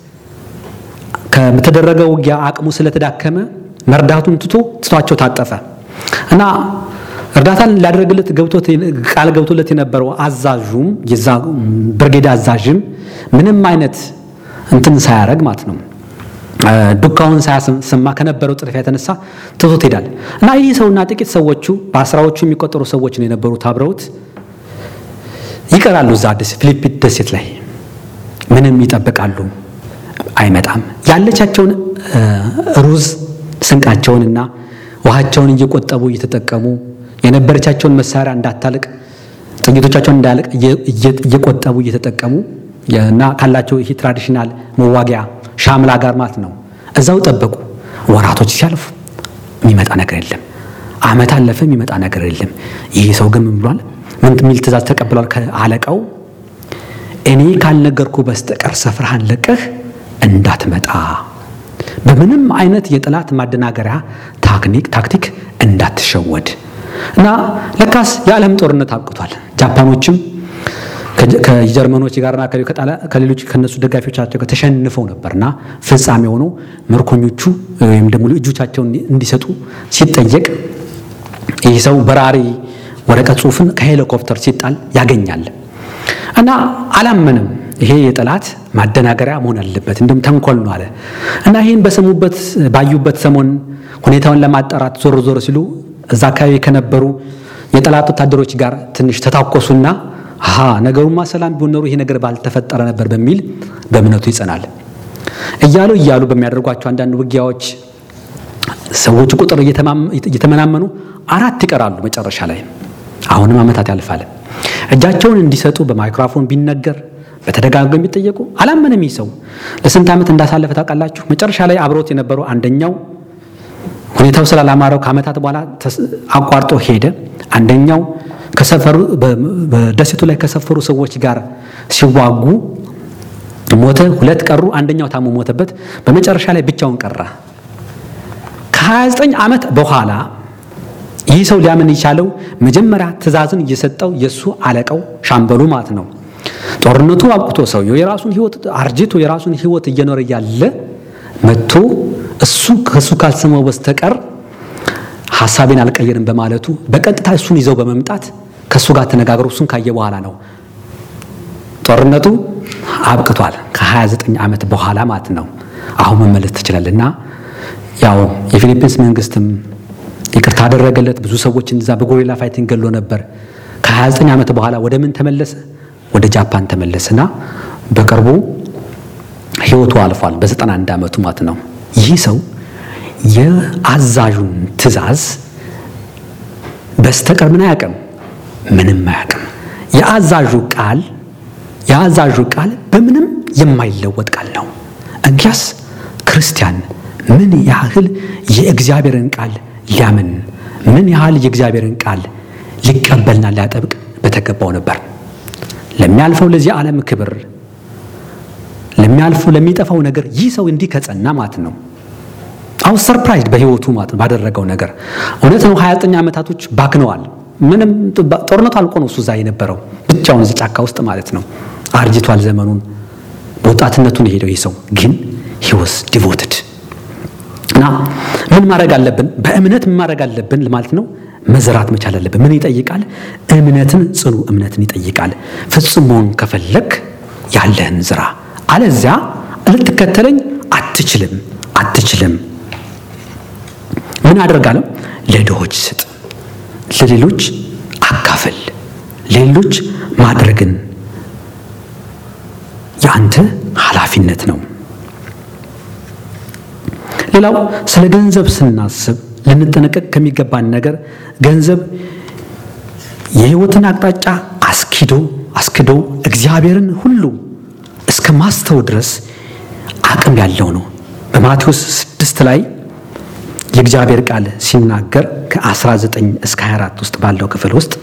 ከተደረገው ውጊያ አቅሙ ስለተዳከመ መርዳቱን ትቶ ትቷቸው ታጠፈ እና እርዳታን ሊያደርግለት ገብቶት ቃል ገብቶለት የነበረው አዛዡም የዛ ብርጌድ አዛዥም ምንም አይነት እንትን ሳያደርግ ማለት ነው ዱካውን ሳያሰማ ከነበረው ጥድፊያ የተነሳ ትቶት ሄዳል እና ይህ ሰውና ጥቂት ሰዎቹ በአስራዎቹ የሚቆጠሩ ሰዎች ነው የነበሩት አብረውት ይቀራሉ እዛ ፊሊፒን ደሴት ላይ ምንም ይጠብቃሉ አይመጣም ያለቻቸውን ሩዝ ስንቃቸውንና ውሃቸውን እየቆጠቡ እየተጠቀሙ የነበረቻቸውን መሳሪያ እንዳታልቅ ጥይቶቻቸውን እንዳያልቅ እየቆጠቡ እየተጠቀሙ እና ካላቸው ይሄ ትራዲሽናል መዋጊያ ሻምላ ጋር ማለት ነው እዛው ጠበቁ። ወራቶች ሲያልፉ የሚመጣ ነገር የለም። አመት አለፈ፣ የሚመጣ ነገር የለም። ይህ ሰው ግን ምን ብሏል? ምን የሚል ትእዛዝ ተቀብሏል ከአለቃው? እኔ ካልነገርኩ በስተቀር ስፍራህን ለቀህ እንዳትመጣ በምንም አይነት የጠላት ማደናገሪያ ታክኒክ ታክቲክ እንዳትሸወድ እና ለካስ የዓለም ጦርነት አብቅቷል። ጃፓኖችም ከጀርመኖች ጋርና ከሌሎች ከነሱ ደጋፊዎቻቸው ጋር ተሸንፈው ነበርና ፍጻሜ ሆነው ምርኮኞቹ ወይም ደግሞ እጆቻቸውን እንዲሰጡ ሲጠየቅ ይህ ሰው በራሪ ወረቀት ጽሑፍን ከሄሊኮፕተር ሲጣል ያገኛል እና አላመንም። ይሄ የጠላት ማደናገሪያ መሆን አለበት፣ እንዲሁም ተንኮል ነው አለ እና ይህን በሰሙበት ባዩበት ሰሞን ሁኔታውን ለማጣራት ዞር ዞር ሲሉ እዛ አካባቢ ከነበሩ የጠላት ወታደሮች ጋር ትንሽ ተታኮሱና አሃ ነገሩማ ሰላም ቢሆን ኖሮ ይሄ ነገር ባልተፈጠረ ነበር በሚል በእምነቱ ይጸናል። እያሉ እያሉ በሚያደርጓቸው አንዳንድ ውጊያዎች ሰዎቹ ቁጥር እየተመናመኑ አራት ይቀራሉ። መጨረሻ ላይ አሁንም ዓመታት ያልፋል። እጃቸውን እንዲሰጡ በማይክሮፎን ቢነገር በተደጋጋሚ ቢጠየቁ አላመነም። ይህ ሰው ለስንት ዓመት እንዳሳለፈ ታውቃላችሁ? መጨረሻ ላይ አብሮት የነበሩ አንደኛው ሁኔታው ስላላማረው ከዓመታት በኋላ አቋርጦ ሄደ። አንደኛው ከሰፈሩ በደሴቱ ላይ ከሰፈሩ ሰዎች ጋር ሲዋጉ ሞተ። ሁለት ቀሩ። አንደኛው ታሞ ሞተበት። በመጨረሻ ላይ ብቻውን ቀራ። ከ29 ዓመት በኋላ ይህ ሰው ሊያምን የቻለው መጀመሪያ ትእዛዝን እየሰጠው የእሱ አለቃው ሻምበሉ ማለት ነው። ጦርነቱ አብቅቶ ሰውየው የራሱን ህይወት አርጅቶ የራሱን ህይወት እየኖረ ያለ መጥቶ እሱ ከእሱ ካልሰማው በስተቀር ሀሳቤን አልቀየርም በማለቱ በቀጥታ እሱን ይዘው በመምጣት ከእሱ ጋር ተነጋግሮ እሱን ካየ በኋላ ነው ጦርነቱ አብቅቷል። ከ29 ዓመት በኋላ ማለት ነው። አሁን መመለስ ትችላለህ እና ያው የፊሊፒንስ መንግስትም ይቅርታ አደረገለት። ብዙ ሰዎችን እዛ በጎሪላ ፋይቲንግ ገሎ ነበር። ከ29 ዓመት በኋላ ወደ ምን ተመለሰ? ወደ ጃፓን ተመለሰና በቅርቡ ህይወቱ አልፏል። በ91 ዓመቱ ማለት ነው። ይህ ሰው የአዛዡን ትእዛዝ በስተቀር ምን አያውቅም፣ ምንም አያውቅም። የአዛዡ ቃል የአዛዡ ቃል በምንም የማይለወጥ ቃል ነው። እንኪያስ ክርስቲያን ምን ያህል የእግዚአብሔርን ቃል ሊያምን ምን ያህል የእግዚአብሔርን ቃል ሊቀበልና ሊያጠብቅ በተገባው ነበር። ለሚያልፈው ለዚህ ዓለም ክብር ለሚያልፈው ለሚጠፋው ነገር ይህ ሰው እንዲህ ከጸና ማለት ነው። አሁን ሰርፕራይዝ በህይወቱ ማለት ነው ባደረገው ነገር እውነት ነው። 29 ዓመታቶች ባክነዋል። ምንም ጦርነቱ አልቆ ነው እሱ እዛ የነበረው ብቻውን እዚህ ጫካ ውስጥ ማለት ነው። አርጅቷል። ዘመኑን በወጣትነቱን የሄደው ይህ ሰው ግን ሂወስ ዲቮትድ እና ምን ማድረግ አለብን? በእምነት ምን ማድረግ አለብን ማለት ነው። መዝራት መቻል አለብን። ምን ይጠይቃል? እምነትን፣ ጽኑ እምነትን ይጠይቃል። ፍጹም መሆን ከፈለግ ያለህን ዝራ፣ አለዚያ ልትከተለኝ አትችልም አትችልም። ምን አደርጋለሁ? ለድሆች ስጥ፣ ለሌሎች አካፍል፣ ለሌሎች ማድረግን የአንተ ኃላፊነት ነው። ሌላው ስለ ገንዘብ ስናስብ ልንጠነቀቅ ከሚገባን ነገር ገንዘብ የሕይወትን አቅጣጫ አስኪዶ አስክዶ እግዚአብሔርን ሁሉ እስከ ማስተው ድረስ አቅም ያለው ነው። በማቴዎስ ስድስት ላይ የእግዚአብሔር ቃል ሲናገር ከ19 እስከ 24 ውስጥ ባለው ክፍል ውስጥ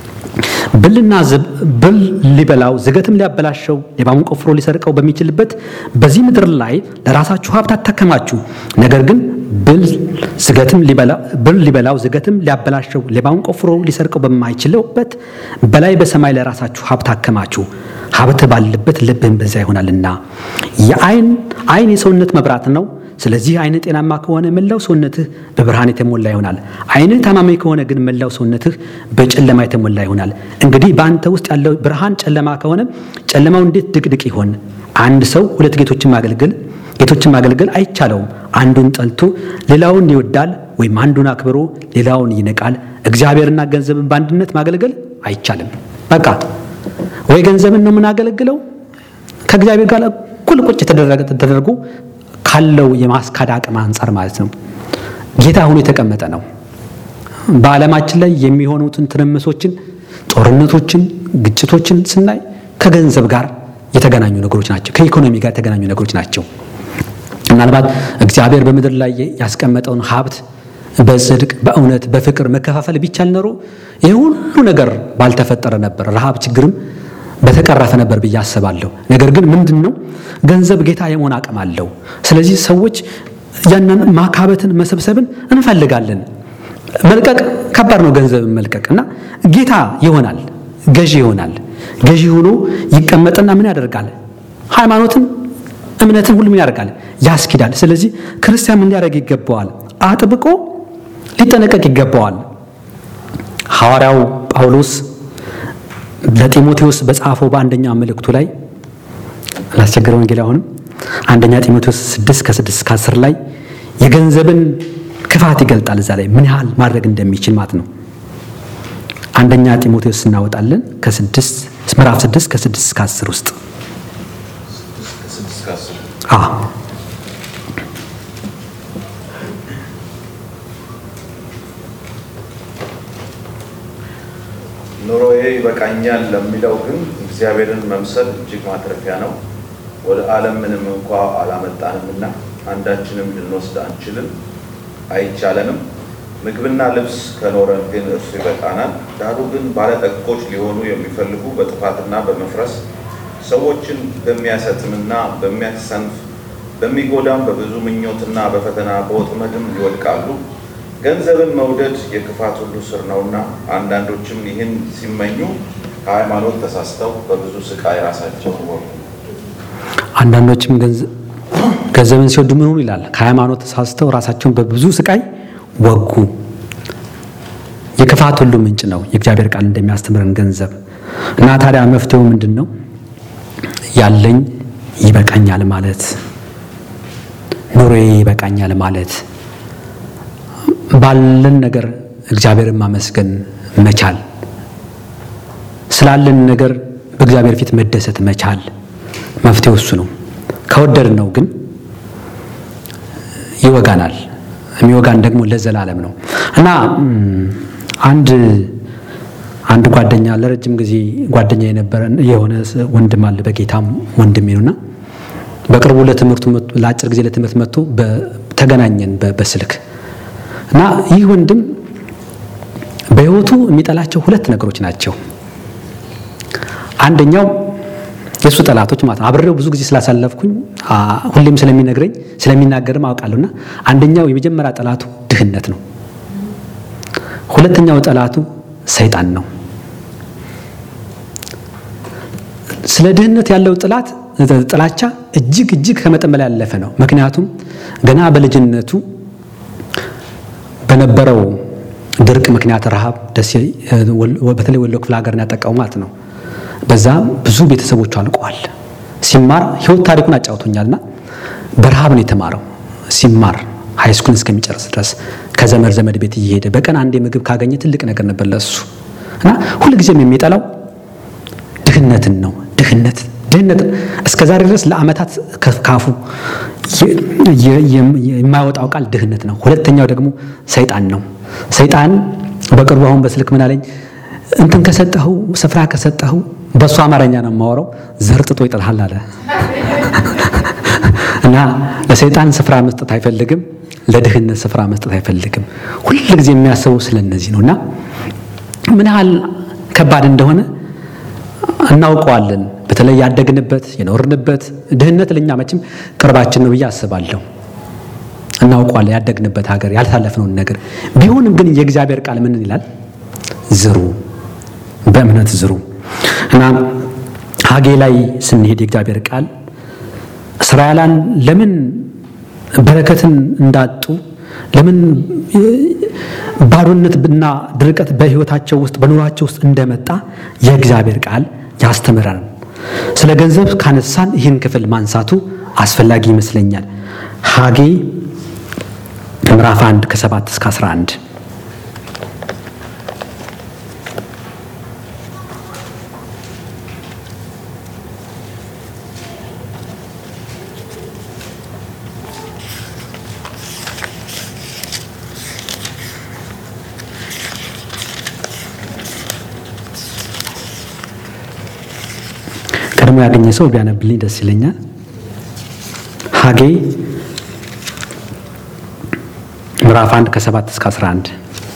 ብልና ብል ሊበላው ዝገትም ሊያበላሸው ሌባውን ቆፍሮ ሊሰርቀው በሚችልበት በዚህ ምድር ላይ ለራሳችሁ ሀብት አታከማችሁ። ነገር ግን ብል ዝገትም ብል ሊበላው ዝገትም ሊያበላሸው ሌባውን ቆፍሮ ሊሰርቀው በማይችልበት በላይ በሰማይ ለራሳችሁ ሀብት አከማችሁ። ሀብት ባለበት ልብህም በዚያ ይሆናልና። የአይን አይን የሰውነት መብራት ነው። ስለዚህ አይንህ ጤናማ ከሆነ መላው ሰውነትህ በብርሃን የተሞላ ይሆናል። አይንህ ታማሚ ከሆነ ግን መላው ሰውነትህ በጨለማ የተሞላ ይሆናል። እንግዲህ በአንተ ውስጥ ያለው ብርሃን ጨለማ ከሆነ ጨለማው እንዴት ድቅድቅ ይሆን? አንድ ሰው ሁለት ጌቶችን ማገልገል ጌቶችን ማገልገል አይቻለውም። አንዱን ጠልቶ ሌላውን ይወዳል፣ ወይም አንዱን አክብሮ ሌላውን ይንቃል። እግዚአብሔርና ገንዘብን በአንድነት ማገልገል አይቻልም። በቃ ወይ ገንዘብን ነው የምናገለግለው ከእግዚአብሔር ጋር እኩል ቁጭ ተደርጎ ካለው የማስካድ አቅም አንጻር ማለት ነው። ጌታ ሆኖ የተቀመጠ ነው። በዓለማችን ላይ የሚሆኑትን ትርምሶችን፣ ጦርነቶችን፣ ግጭቶችን ስናይ ከገንዘብ ጋር የተገናኙ ነገሮች ናቸው። ከኢኮኖሚ ጋር የተገናኙ ነገሮች ናቸው። ምናልባት እግዚአብሔር በምድር ላይ ያስቀመጠውን ሀብት በጽድቅ በእውነት በፍቅር መከፋፈል ቢቻል ኖሮ ይህ ሁሉ ነገር ባልተፈጠረ ነበር። ረሃብ፣ ችግርም በተቀረፈ ነበር ብዬ አስባለሁ። ነገር ግን ምንድን ነው ገንዘብ ጌታ የመሆን አቅም አለው። ስለዚህ ሰዎች ያንን ማካበትን መሰብሰብን እንፈልጋለን። መልቀቅ ከባድ ነው፣ ገንዘብን መልቀቅ እና ጌታ ይሆናል፣ ገዢ ይሆናል። ገዢ ሆኖ ይቀመጥና ምን ያደርጋል? ሃይማኖትን፣ እምነትን ሁሉ ምን ያደርጋል? ያስኪዳል። ስለዚህ ክርስቲያን ምን ሊያደርግ ይገባዋል? አጥብቆ ሊጠነቀቅ ይገባዋል። ሐዋርያው ጳውሎስ ለጢሞቴዎስ በጻፈው በአንደኛ መልእክቱ ላይ ላስቸገረ ወንጌል አሁንም አንደኛ ጢሞቴዎስ 6 ከ6 እስከ 10 ላይ የገንዘብን ክፋት ይገልጣል። እዛ ላይ ምን ያህል ማድረግ እንደሚችል ማለት ነው። አንደኛ ጢሞቴዎስ እናወጣለን ከ6 ምዕራፍ 6 ከ6 እስከ 10 ውስጥ አ ኑሮዬ ይበቃኛል ለሚለው ግን እግዚአብሔርን መምሰል እጅግ ማትረፊያ ነው። ወደ ዓለም ምንም እንኳ አላመጣንምና አንዳችንም ልንወስድ አንችልም፣ አይቻለንም። ምግብና ልብስ ከኖረን ግን እርሱ ይበቃናል። ዳሩ ግን ባለጠጎች ሊሆኑ የሚፈልጉ በጥፋትና በመፍረስ ሰዎችን በሚያሰጥምና በሚያሰንፍ በሚጎዳም በብዙ ምኞትና በፈተና በወጥመድም ይወድቃሉ። ገንዘብን መውደድ የክፋት ሁሉ ስር ነውና አንዳንዶችም ይህን ሲመኙ ከሃይማኖት ተሳስተው በብዙ ስቃይ ራሳቸውን ወጉ። አንዳንዶችም ገንዘ- ገንዘብን ሲወዱ ምን ሆኑ ይላል? ከሃይማኖት ተሳስተው ራሳቸውን በብዙ ስቃይ ወጉ። የክፋት ሁሉ ምንጭ ነው የእግዚአብሔር ቃል እንደሚያስተምረን ገንዘብ እና ታዲያ መፍትሄው ምንድን ነው? ያለኝ ይበቃኛል ማለት፣ ኑሮዬ ይበቃኛል ማለት፣ ባለን ነገር እግዚአብሔርን ማመስገን መቻል፣ ስላለን ነገር በእግዚአብሔር ፊት መደሰት መቻል መፍትሄው እሱ ነው። ከወደድ ነው ግን ይወጋናል። የሚወጋን ደግሞ ለዘላለም ነው እና ም፣ አንድ አንድ ጓደኛ ለረጅም ጊዜ ጓደኛ የነበረ የሆነ ስ- ወንድም አለ በጌታም ወንድሜ ነውና በቅርቡ ለትምህርቱ መጥቶ- ለአጭር ጊዜ ለትምህርት መጥቶ በ- ተገናኘን በ- በስልክ እና ይህ ወንድም በሕይወቱ የሚጠላቸው ሁለት ነገሮች ናቸው። አንደኛው የእሱ ጠላቶች ማለት ነው። አብሬው ብዙ ጊዜ ስላሳለፍኩኝ አ፣ ሁሌም ስለሚነግረኝ ስለሚናገርም አውቃለሁና አንደኛው የመጀመሪያ ጠላቱ ድህነት ነው። ሁለተኛው ጠላቱ ሰይጣን ነው። ስለ ድህነት ያለው ጥላት ጥላቻ እጅግ እጅግ ከመጠን በላይ ያለፈ ነው። ምክንያቱም ገና በልጅነቱ በነበረው ድርቅ ምክንያት ረሃብ ደሴ በተለይ ወሎ ክፍለ ሀገርን ያጠቃው ማለት ነው። በዛ ብዙ ቤተሰቦቹ አልቀዋል። ሲማር ህይወት ታሪኩን አጫውቶኛልና በረሃብ ነው የተማረው። ሲማር ሃይስኩል እስከሚጨርስ ድረስ ከዘመድ ዘመድ ቤት እየሄደ በቀን አንዴ ምግብ ካገኘ ትልቅ ነገር ነበር ለሱ እና ሁልጊዜም የሚጠላው ድህነትን ነው። ድህነት ድህነት እስከ ዛሬ ድረስ ለዓመታት ካፉ የማይወጣው ቃል ድህነት ነው። ሁለተኛው ደግሞ ሰይጣን ነው። ሰይጣን በቅርቡ አሁን በስልክ ምን አለኝ፣ እንትን ከሰጠኸው ስፍራ ከሰጠኸው በእሱ አማርኛ ነው የማወራው፣ ዘርጥጦ ይጥልሃል አለ እና ለሰይጣን ስፍራ መስጠት አይፈልግም፣ ለድህነት ስፍራ መስጠት አይፈልግም። ሁል ጊዜ የሚያስበው ስለ እነዚህ ነው እና ምን ያህል ከባድ እንደሆነ እናውቀዋለን። በተለይ ያደግንበት የኖርንበት ድህነት ለእኛ መቼም ቅርባችን ነው ብዬ አስባለሁ። እናውቀዋለን ያደግንበት ሀገር ያልታለፍነውን ነገር ቢሆንም ግን የእግዚአብሔር ቃል ምን ይላል? ዝሩ፣ በእምነት ዝሩ እና ሀጌ ላይ ስንሄድ የእግዚአብሔር ቃል እስራኤላን ለምን በረከትን እንዳጡ ለምን ባዶነት እና ድርቀት በሕይወታቸው ውስጥ በኑሯቸው ውስጥ እንደመጣ የእግዚአብሔር ቃል ያስተምራል። ስለ ገንዘብ ካነሳን ይህን ክፍል ማንሳቱ አስፈላጊ ይመስለኛል። ሀጌ ምዕራፍ 1 ከ7 እስከ 11 ቀድሞ ያገኘ ሰው ቢያነብልኝ ደስ ይለኛል። ሀጌ ምዕራፍ 1 ከ7 እስከ 11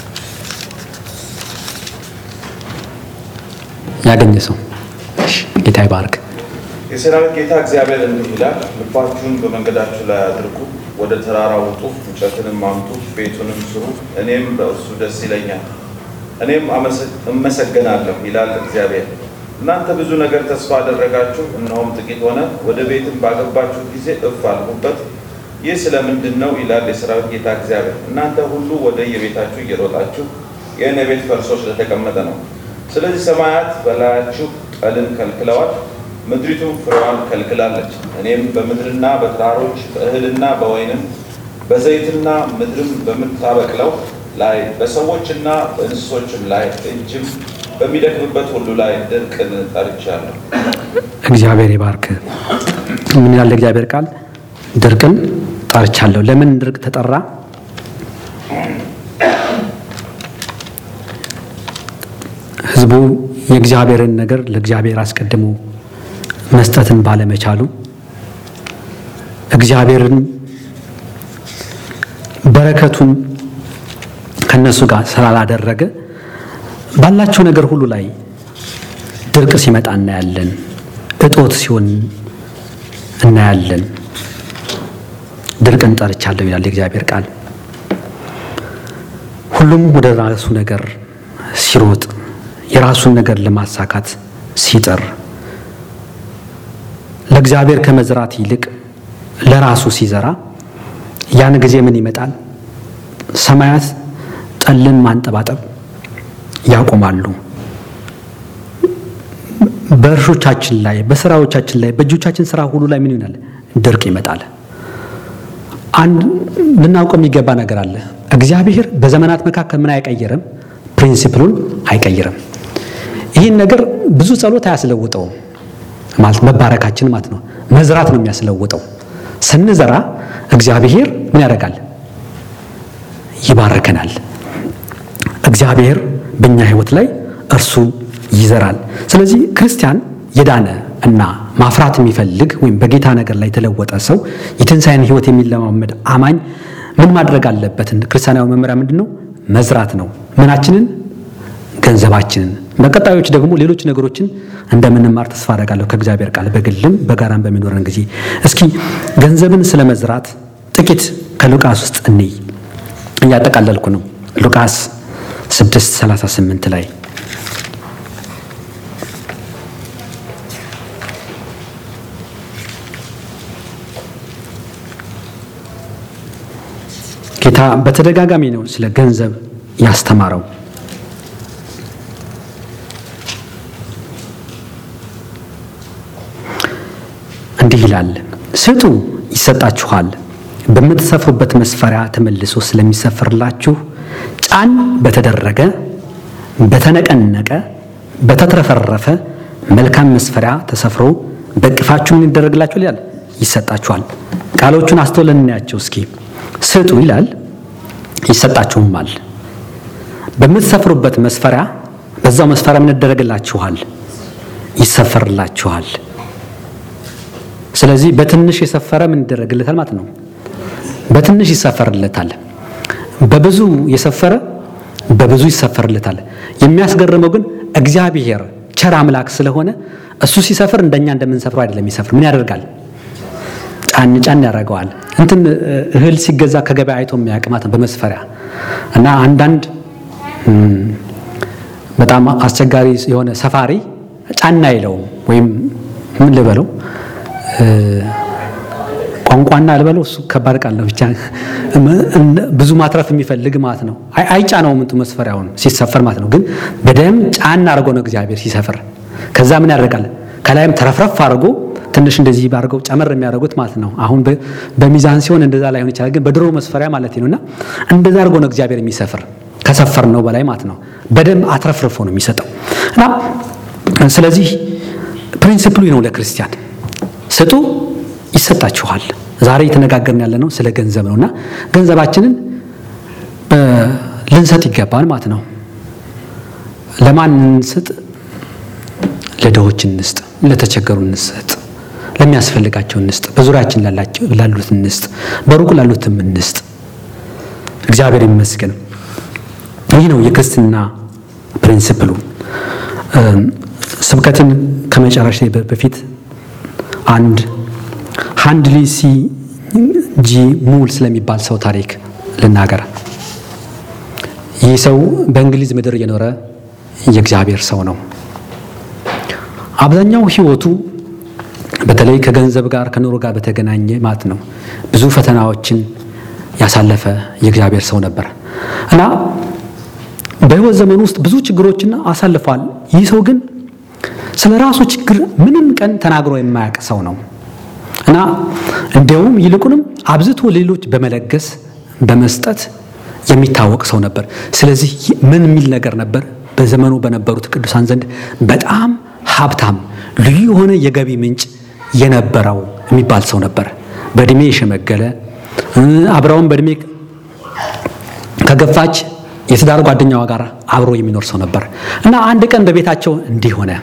ያገኘ ሰው እሺ፣ ጌታ ይባርክ። የሰራዊት ጌታ እግዚአብሔር እንዲህ ይላል፣ ልባችሁን በመንገዳችሁ ላይ አድርጉ፣ ወደ ተራራ ውጡ፣ እንጨትንም አምጡ፣ ቤቱንም ስሩ፣ እኔም በእርሱ ደስ ይለኛል፣ እኔም እመሰገናለሁ ይላል እግዚአብሔር። እናንተ ብዙ ነገር ተስፋ አደረጋችሁ፣ እነሆም ጥቂት ሆነ። ወደ ቤትም ባገባችሁ ጊዜ እፍ አልሁበት። ይህ ስለምንድን ነው ይላል የሰራዊት ጌታ እግዚአብሔር። እናንተ ሁሉ ወደ የቤታችሁ እየሮጣችሁ የእኔ ቤት ፈርሶ ስለተቀመጠ ነው። ስለዚህ ሰማያት በላያችሁ ጠልን ከልክለዋል፣ ምድሪቱም ፍሬዋን ከልክላለች። እኔም በምድርና በተራሮች በእህልና በወይንም በዘይትና ምድርም በምታበቅለው ላይ በሰዎችና በእንስሶችም ላይ እጅም በሚደክምበት ሁሉ ላይ ድርቅን ጠርቻለሁ። እግዚአብሔር ይባርክ። ምን ያለ እግዚአብሔር ቃል ድርቅን ጠርቻለሁ። ለምን ድርቅ ተጠራ? ሕዝቡ የእግዚአብሔርን ነገር ለእግዚአብሔር አስቀድሞ መስጠትን ባለመቻሉ እግዚአብሔርን በረከቱን ከነሱ ጋር ስላላደረገ ባላቸው ነገር ሁሉ ላይ ድርቅ ሲመጣ እናያለን። እጦት ሲሆን እናያለን። ድርቅን ጠርቻለሁ ይላል የእግዚአብሔር ቃል። ሁሉም ወደ ራሱ ነገር ሲሮጥ የራሱን ነገር ለማሳካት ሲጥር ለእግዚአብሔር ከመዝራት ይልቅ ለራሱ ሲዘራ ያን ጊዜ ምን ይመጣል? ሰማያት ጠልን ማንጠባጠብ ያቆማሉ። በእርሾቻችን ላይ፣ በስራዎቻችን ላይ፣ በእጆቻችን ስራ ሁሉ ላይ ምን ይሆናል? ድርቅ ይመጣል። አንድ ልናውቀው የሚገባ ነገር አለ። እግዚአብሔር በዘመናት መካከል ምን አይቀይርም? ፕሪንሲፕሉን አይቀይርም። ይህን ነገር ብዙ ጸሎት አያስለውጠውም ማለት መባረካችን ማለት ነው። መዝራት ነው የሚያስለውጠው። ስንዘራ እግዚአብሔር ምን ያደርጋል? ይባርከናል። እግዚአብሔር በእኛ ሕይወት ላይ እርሱ ይዘራል። ስለዚህ ክርስቲያን የዳነ እና ማፍራት የሚፈልግ ወይም በጌታ ነገር ላይ የተለወጠ ሰው የትንሣኤን ሕይወት የሚለማመድ አማኝ ምን ማድረግ አለበትን? ክርስቲያናዊ መመሪያ ምንድን ነው? መዝራት ነው። ምናችንን? ገንዘባችንን። በቀጣዮች ደግሞ ሌሎች ነገሮችን እንደምንማር ተስፋ አደርጋለሁ ከእግዚአብሔር ቃል በግልም በጋራም በሚኖረን ጊዜ። እስኪ ገንዘብን ስለ መዝራት ጥቂት ከሉቃስ ውስጥ እንይ። እያጠቃለልኩ ነው። ሉቃስ 6 38 ላይ ጌታ በተደጋጋሚ ነው ስለ ገንዘብ ያስተማረው። እንዲህ ይላል፣ ስጡ ይሰጣችኋል፣ በምትሰፍሩበት መስፈሪያ ተመልሶ ስለሚሰፍርላችሁ ጫን በተደረገ በተነቀነቀ በተትረፈረፈ መልካም መስፈሪያ ተሰፍሮ በእቅፋችሁ ምን ይደረግላችኋል? ይላል ይሰጣችኋል። ቃሎቹን አስተውለን እናያቸው እስኪ። ስጡ ይላል ይሰጣችሁማል። በምትሰፍሩበት መስፈሪያ በዛው መስፈሪያ ምን ይደረግላችኋል? ይሰፈርላችኋል። ስለዚህ በትንሽ የሰፈረ ምን ይደረግለታል ማለት ነው? በትንሽ ይሰፈርለታል። በብዙ የሰፈረ በብዙ ይሰፈርለታል። የሚያስገርመው ግን እግዚአብሔር ቸር አምላክ ስለሆነ እሱ ሲሰፍር እንደኛ እንደምንሰፍረው አይደለም። የሚሰፍር ምን ያደርጋል? ጫን ጫን ያደርገዋል። እንትን እህል ሲገዛ ከገበያ አይቶ የሚያቅማት በመስፈሪያ እና አንዳንድ በጣም አስቸጋሪ የሆነ ሰፋሪ ጫና አይለውም ወይም ምን ልበለው ቋንቋና ልበለው እሱ ከባድ ቃል ነው። ብቻ ብዙ ማትረፍ የሚፈልግ ማለት ነው። አይጫነውም እንቱ መስፈሪያውን ሲሰፈር ማለት ነው። ግን በደም ጫና አድርጎ ነው እግዚአብሔር ሲሰፍር። ከዛ ምን ያደርጋል? ከላይም ተረፍረፍ አድርጎ ትንሽ እንደዚህ ባድርገው ጨመር የሚያደርጉት ማለት ነው። አሁን በሚዛን ሲሆን እንደዛ ላይሆን ይችላል። ግን በድሮ መስፈሪያ ማለት ነው እና እንደዛ አድርጎ ነው እግዚአብሔር የሚሰፍር ከሰፈር ነው በላይ ማለት ነው። በደም አትረፍርፎ ነው የሚሰጠው እና ስለዚህ ፕሪንሲፕሉ ነው ለክርስቲያን ስጡ ይሰጣችኋል። ዛሬ እየተነጋገርን ያለ ነው ስለ ገንዘብ ነው እና ገንዘባችንን ልንሰጥ ይገባል ማለት ነው። ለማን እንስጥ? ለድሆች እንስጥ፣ ለተቸገሩ እንስጥ፣ ለሚያስፈልጋቸው እንስጥ፣ በዙሪያችን ላሉት እንስጥ፣ በሩቅ ላሉትም እንስጥ። እግዚአብሔር ይመስገን። ይህ ነው የክርስትና ፕሪንሲፕሉ። ስብከትን ከመጨረሻ በፊት አንድ ሃንድሊ ሲ ጂ ሙል ስለሚባል ሰው ታሪክ ልናገር። ይህ ሰው በእንግሊዝ ምድር የኖረ የእግዚአብሔር ሰው ነው። አብዛኛው ሕይወቱ በተለይ ከገንዘብ ጋር ከኑሮ ጋር በተገናኘ ማለት ነው ብዙ ፈተናዎችን ያሳለፈ የእግዚአብሔር ሰው ነበር እና በሕይወት ዘመኑ ውስጥ ብዙ ችግሮችን አሳልፏል። ይህ ሰው ግን ስለ ራሱ ችግር ምንም ቀን ተናግሮ የማያውቅ ሰው ነው እና እንዲያውም ይልቁንም አብዝቶ ሌሎች በመለገስ በመስጠት የሚታወቅ ሰው ነበር። ስለዚህ ምን የሚል ነገር ነበር? በዘመኑ በነበሩት ቅዱሳን ዘንድ በጣም ሀብታም፣ ልዩ የሆነ የገቢ ምንጭ የነበረው የሚባል ሰው ነበር። በእድሜ የሸመገለ አብረውን በእድሜ ከገፋች የትዳር ጓደኛዋ ጋር አብሮ የሚኖር ሰው ነበር እና አንድ ቀን በቤታቸው እንዲህ ሆነ።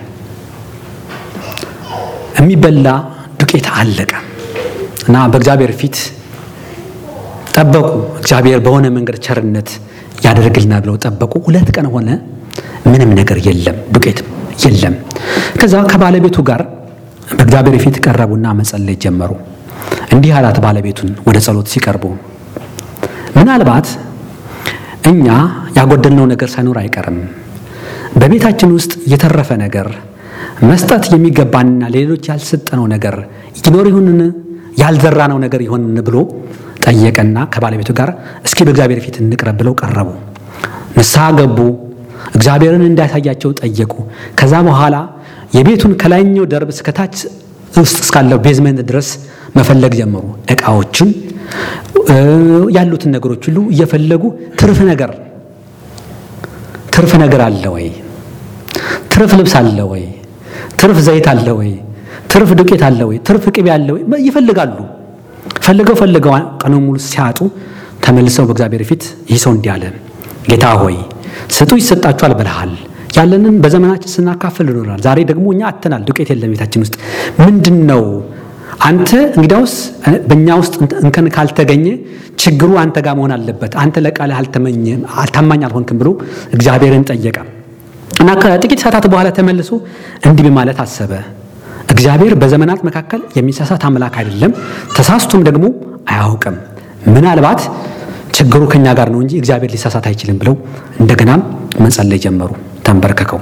የሚበላ ዱቄት አለቀ እና በእግዚአብሔር ፊት ጠበቁ። እግዚአብሔር በሆነ መንገድ ቸርነት ያደርግልናል ብለው ጠበቁ። ሁለት ቀን ሆነ፣ ምንም ነገር የለም፣ ዱቄት የለም። ከዛ ከባለቤቱ ጋር በእግዚአብሔር ፊት ቀረቡና መጸለይ ጀመሩ። እንዲህ አላት ባለቤቱን ወደ ጸሎት ሲቀርቡ ምናልባት እኛ ያጎደልነው ነገር ሳይኖር አይቀርም። በቤታችን ውስጥ የተረፈ ነገር መስጠት የሚገባንና ሌሎች ያልሰጠነው ነገር ይኖር ይሁንን ያልዘራነው ነገር ይሆንን ብሎ ጠየቀና ከባለቤቱ ጋር እስኪ በእግዚአብሔር ፊት እንቅረብ ብለው ቀረቡ። ንስሐ ገቡ። እግዚአብሔርን እንዳያሳያቸው ጠየቁ። ከዛ በኋላ የቤቱን ከላይኛው ደርብ እስከታች ውስጥ እስካለው ቤዝመንት ድረስ መፈለግ ጀመሩ። እቃዎችን ያሉትን ነገሮች ሁሉ እየፈለጉ ትርፍ ነገር ትርፍ ነገር አለ ወይ? ትርፍ ልብስ አለ ወይ? ትርፍ ዘይት አለ ወይ? ትርፍ ዱቄት አለ ወይ? ትርፍ ቅቤ አለ ወይ? ይፈልጋሉ። ፈልገው ፈልገው ቀኑን ሙሉ ሲያጡ ተመልሰው በእግዚአብሔር ፊት ይህ ሰው እንዲህ አለ፣ ጌታ ሆይ ስጡ ይሰጣችኋል ብለሃል። ያለንን በዘመናችን ስናካፍል ይኖራል። ዛሬ ደግሞ እኛ አተናል፣ ዱቄት የለም ቤታችን ውስጥ ምንድን ነው? አንተ እንግዲያውስ በእኛ ውስጥ እንከን ካልተገኘ ችግሩ አንተ ጋር መሆን አለበት። አንተ ለቃልህ አልታማኝ አልሆንክም ብሎ እግዚአብሔርን ጠየቀ እና ከጥቂት ሰዓታት በኋላ ተመልሶ እንዲህ በማለት አሰበ። እግዚአብሔር በዘመናት መካከል የሚሳሳት አምላክ አይደለም፣ ተሳስቶም ደግሞ አያውቅም። ምናልባት ችግሩ ከኛ ጋር ነው እንጂ እግዚአብሔር ሊሳሳት አይችልም ብለው እንደገናም መጸለይ ጀመሩ ተንበርከከው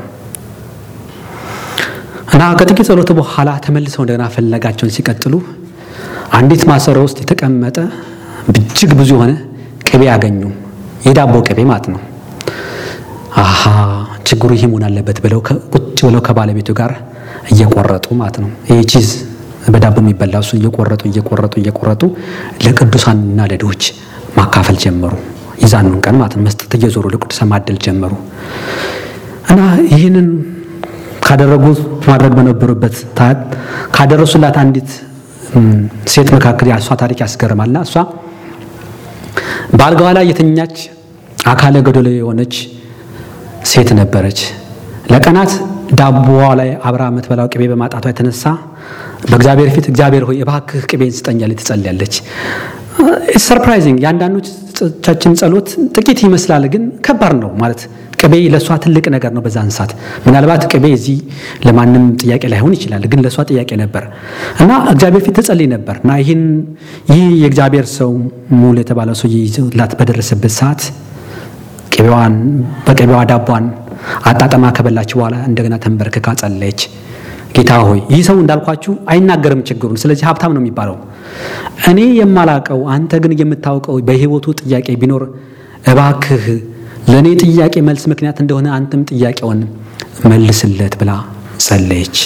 እና ከጥቂት ጸሎት በኋላ ተመልሰው እንደገና ፍለጋቸውን ሲቀጥሉ አንዲት ማሰሮ ውስጥ የተቀመጠ እጅግ ብዙ የሆነ ቅቤ ያገኙ። የዳቦ ቅቤ ማለት ነው። አሃ ችግሩ ይህ መሆን አለበት ብለው ቁጭ ብለው ከባለቤቱ ጋር እየቆረጡ ማለት ነው። ይህ ቺዝ በዳቦ የሚበላ እሱ እየቆረጡ እየቆረጡ እየቆረጡ ለቅዱሳንና ለድሆች ማካፈል ጀመሩ። ይዛኑን ቀን ማለት ነው መስጠት እየዞሩ ለቅዱሳን ማደል ጀመሩ እና ይህንን ካደረጉት ማድረግ በነበሩበት ታት ካደረሱላት አንዲት ሴት መካከል የእሷ ታሪክ ያስገርማልና እሷ በአልጋዋ ላይ የተኛች አካለ ጎደሎ የሆነች ሴት ነበረች። ለቀናት ዳቦዋ ላይ አብራ የምትበላው ቅቤ በማጣቷ የተነሳ በእግዚአብሔር ፊት እግዚአብሔር ሆይ እባክህ ቅቤን ስጠኛለች ትጸልያለች። ሰርፕራይዚንግ የአንዳንዶቻችን ጸሎት ጥቂት ይመስላል፣ ግን ከባድ ነው ማለት ቅቤ ለእሷ ትልቅ ነገር ነው። በዛን ሰዓት ምናልባት ቅቤ እዚህ ለማንም ጥያቄ ላይሆን ይችላል፣ ግን ለእሷ ጥያቄ ነበር እና እግዚአብሔር ፊት ትጸልይ ነበር እና ይህን ይህ የእግዚአብሔር ሰው ሙሉ የተባለው ሰው ይዞላት በደረሰበት ሰዓት ቅቤዋን በቅቤዋ ዳቧን አጣጠማ ከበላች በኋላ እንደገና ተንበርክካ ጸለየች። ጌታ ሆይ ይህ ሰው እንዳልኳችሁ አይናገርም ችግሩን፣ ስለዚህ ሀብታም ነው የሚባለው። እኔ የማላቀው አንተ ግን የምታውቀው በሕይወቱ ጥያቄ ቢኖር እባክህ ለእኔ ጥያቄ መልስ ምክንያት እንደሆነ አንተም ጥያቄውን መልስለት ብላ ጸለየች።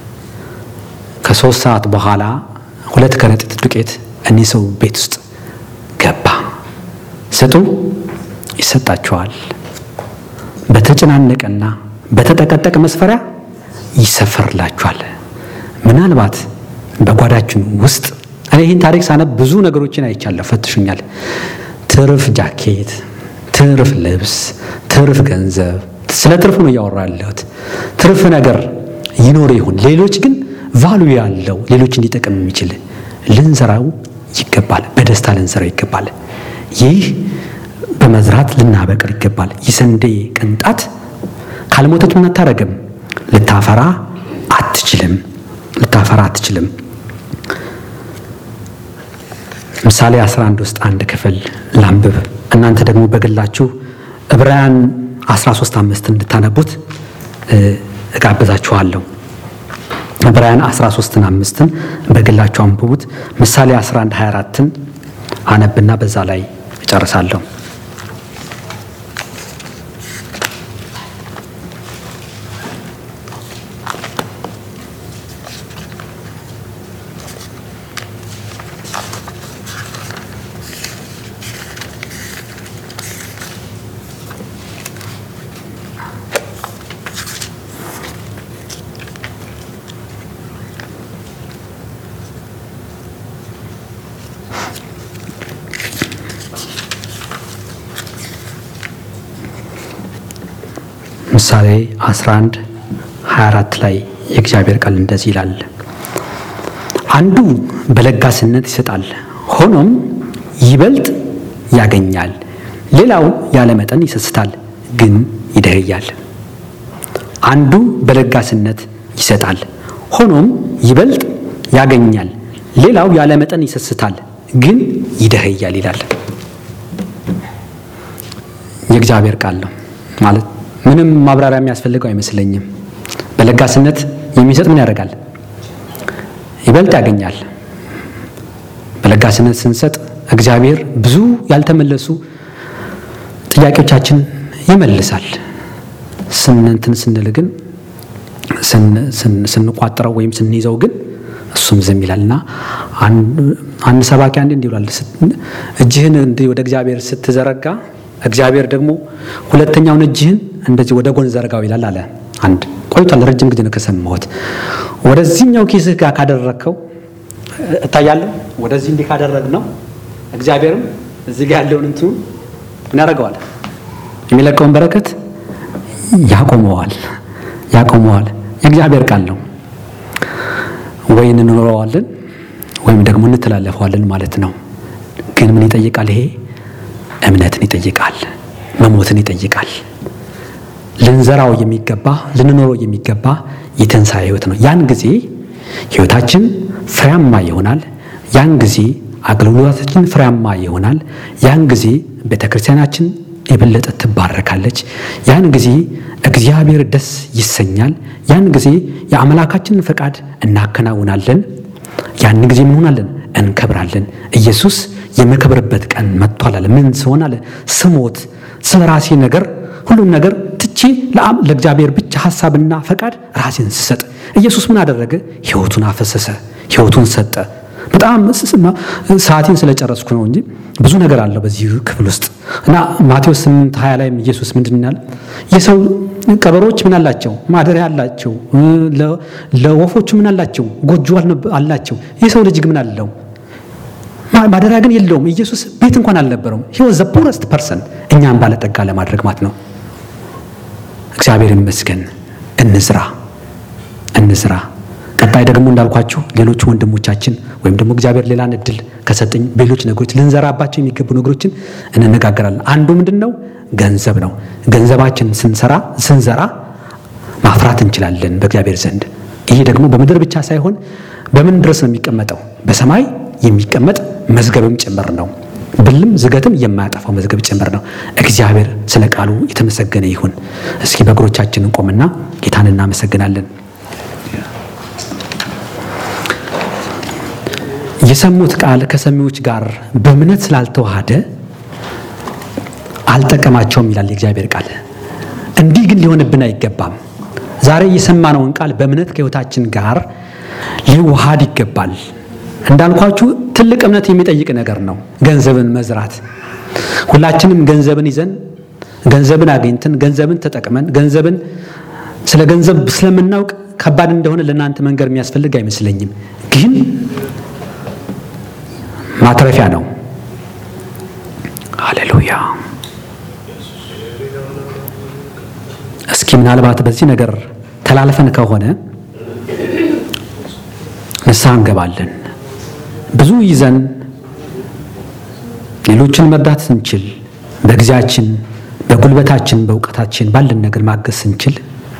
ከሶስት ሰዓት በኋላ ሁለት ከረጢት ዱቄት እኒህ ሰው ቤት ውስጥ ገባ። ስጡ ይሰጣቸዋል። በተጨናነቀና በተጠቀጠቀ መስፈሪያ ይሰፈርላችኋል። ምናልባት በጓዳችን ውስጥ እኔ ይህን ታሪክ ሳነብ ብዙ ነገሮችን አይቻለሁ፣ ፈትሹኛል። ትርፍ ጃኬት፣ ትርፍ ልብስ፣ ትርፍ ገንዘብ፣ ስለ ትርፉ ነው እያወራ ያለሁት። ትርፍ ነገር ይኖር ይሁን ሌሎች ግን ቫሉ ያለው ሌሎች እንዲጠቅም የሚችል ልንዘራው ይገባል። በደስታ ልንዘራው ይገባል። ይህ በመዝራት ልናበቅር ይገባል። የስንዴ ቅንጣት ካልሞተች ምን አታረግም? ልታፈራ አትችልም። ልታፈራ አትችልም። ምሳሌ 11 ውስጥ አንድ ክፍል ላንብብ። እናንተ ደግሞ በግላችሁ ዕብራውያን 13 አምስት እንድታነቡት እጋብዛችኋለሁ። ዕብራውያን 13ን አምስትን በግላችሁ አንብቡት። ምሳሌ 11 24ን አነብና በዛ ላይ እጨርሳለሁ። ምሳሌ 11 24 ላይ የእግዚአብሔር ቃል እንደዚህ ይላል፣ አንዱ በለጋስነት ይሰጣል፣ ሆኖም ይበልጥ ያገኛል። ሌላው ያለ መጠን ይሰስታል፣ ግን ይደህያል። አንዱ በለጋስነት ይሰጣል፣ ሆኖም ይበልጥ ያገኛል። ሌላው ያለ መጠን ይሰስታል፣ ግን ይደህያል ይላል። የእግዚአብሔር ቃል ነው ማለት ምንም ማብራሪያ የሚያስፈልገው አይመስለኝም። በለጋስነት የሚሰጥ ምን ያደርጋል? ይበልጥ ያገኛል። በለጋስነት ስንሰጥ እግዚአብሔር ብዙ ያልተመለሱ ጥያቄዎቻችን ይመልሳል። ስንንትን ስንል ግን ስንቋጥረው ወይም ስንይዘው ግን እሱም ዝም ይላል እና አንድ ሰባኪ አንድ እንዲህ ብሏል፣ እጅህን እንዲህ ወደ እግዚአብሔር ስትዘረጋ እግዚአብሔር ደግሞ ሁለተኛውን እጅህን እንደዚህ ወደ ጎን ዘርጋው ይላል አለ። አንድ ቆይቷል፣ ረጅም ጊዜ ነው ከሰማሁት። ወደዚህኛው ኪስህ ጋር ካደረግከው እታያለሁ። ወደዚህ እንዲህ ካደረግ ነው እግዚአብሔርም እዚህ ጋር ያለውን እንትኑ ምን ያደርገዋል? የሚለቀውን በረከት ያቆመዋል ያቆመዋል። የእግዚአብሔር ቃል ነው። ወይ እንኖረዋለን ወይም ደግሞ እንተላለፈዋለን ማለት ነው። ግን ምን ይጠይቃል? ይሄ እምነትን ይጠይቃል፣ መሞትን ይጠይቃል። ልንዘራው የሚገባ ልንኖረው የሚገባ የትንሣኤ ሕይወት ነው። ያን ጊዜ ሕይወታችን ፍሬያማ ይሆናል። ያን ጊዜ አገልግሎታችን ፍሬያማ ይሆናል። ያን ጊዜ ቤተ ክርስቲያናችን የበለጠ ትባረካለች። ያን ጊዜ እግዚአብሔር ደስ ይሰኛል። ያን ጊዜ የአምላካችንን ፈቃድ እናከናውናለን። ያን ጊዜ ምን ሆናለን? እንከብራለን። ኢየሱስ የምከብርበት ቀን መጥቷል አለ። ምን ስሆን አለ? ስሞት ስለ ራሴ ነገር ሁሉም ነገር ትቼ ለእግዚአብሔር ብቻ ሀሳብና ፈቃድ ራሴን ስሰጥ ኢየሱስ ምን አደረገ? ሕይወቱን አፈሰሰ፣ ሕይወቱን ሰጠ። በጣም ሰዓቴን ስለጨረስኩ ነው እንጂ ብዙ ነገር አለው በዚህ ክፍል ውስጥ እና ማቴዎስ 8 20 ላይም ኢየሱስ ምንድን ያለ የሰው ቀበሮች ምን አላቸው? ማደሪያ አላቸው። ለወፎቹ ምን አላቸው? ጎጆ አላቸው። የሰው ልጅ ምን አለው? ማደሪያ ግን የለውም። ኢየሱስ ቤት እንኳን አልነበረውም። ሂ ዋዝ ዘ ፑረስት ፐርሰን እኛም ባለጠጋ ለማድረግ ማለት ነው። እግዚአብሔር ይመስገን። እንዝራ እንዝራ። ቀጣይ ደግሞ እንዳልኳችሁ ሌሎች ወንድሞቻችን ወይም ደግሞ እግዚአብሔር ሌላን እድል ከሰጠኝ ሌሎች ነገሮች ልንዘራባቸው የሚገቡ ነገሮችን እንነጋገራለን። አንዱ ምንድን ነው? ገንዘብ ነው። ገንዘባችን ስንሰራ ስንዘራ ማፍራት እንችላለን በእግዚአብሔር ዘንድ። ይሄ ደግሞ በምድር ብቻ ሳይሆን በምን ድረስ ነው የሚቀመጠው? በሰማይ የሚቀመጥ መዝገብም ጭምር ነው። ብልም ዝገትም የማያጠፋው መዝገብ ጭምር ነው። እግዚአብሔር ስለ ቃሉ የተመሰገነ ይሁን። እስኪ በእግሮቻችን እንቆምና ጌታን እናመሰግናለን። የሰሙት ቃል ከሰሚዎች ጋር በእምነት ስላልተዋሃደ አልጠቀማቸውም ይላል የእግዚአብሔር ቃል። እንዲህ ግን ሊሆንብን አይገባም። ዛሬ የሰማነውን ቃል በእምነት ከሕይወታችን ጋር ሊዋሃድ ይገባል። እንዳልኳችሁ ትልቅ እምነት የሚጠይቅ ነገር ነው። ገንዘብን መዝራት ሁላችንም ገንዘብን ይዘን ገንዘብን አግኝተን ገንዘብን ተጠቅመን ገንዘብን ስለ ገንዘብ ስለምናውቅ ከባድ እንደሆነ ለእናንተ መንገር የሚያስፈልግ አይመስለኝም። ግን ማትረፊያ ነው። ሃሌሉያ። እስኪ ምናልባት በዚህ ነገር ተላልፈን ከሆነ ንስሐ እንገባለን። ብዙ ይዘን ሌሎችን መርዳት ስንችል በጊዜያችን፣ በጉልበታችን፣ በእውቀታችን ባለን ነገር ማገዝ ስንችል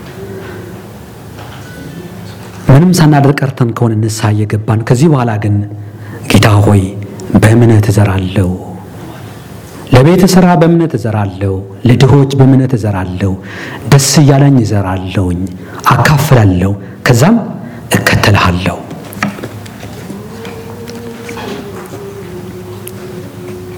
ምንም ሳናደርግ ቀርተን ከሆነ ንስሐ እየገባን ከዚህ በኋላ ግን ጌታ ሆይ በእምነት እዘራለሁ፣ ለቤት ሥራ በእምነት እዘራለሁ፣ ለድሆች በእምነት እዘራለሁ፣ ደስ እያለኝ እዘራለሁኝ፣ አካፍላለሁ፣ ከዛም እከተልሃለሁ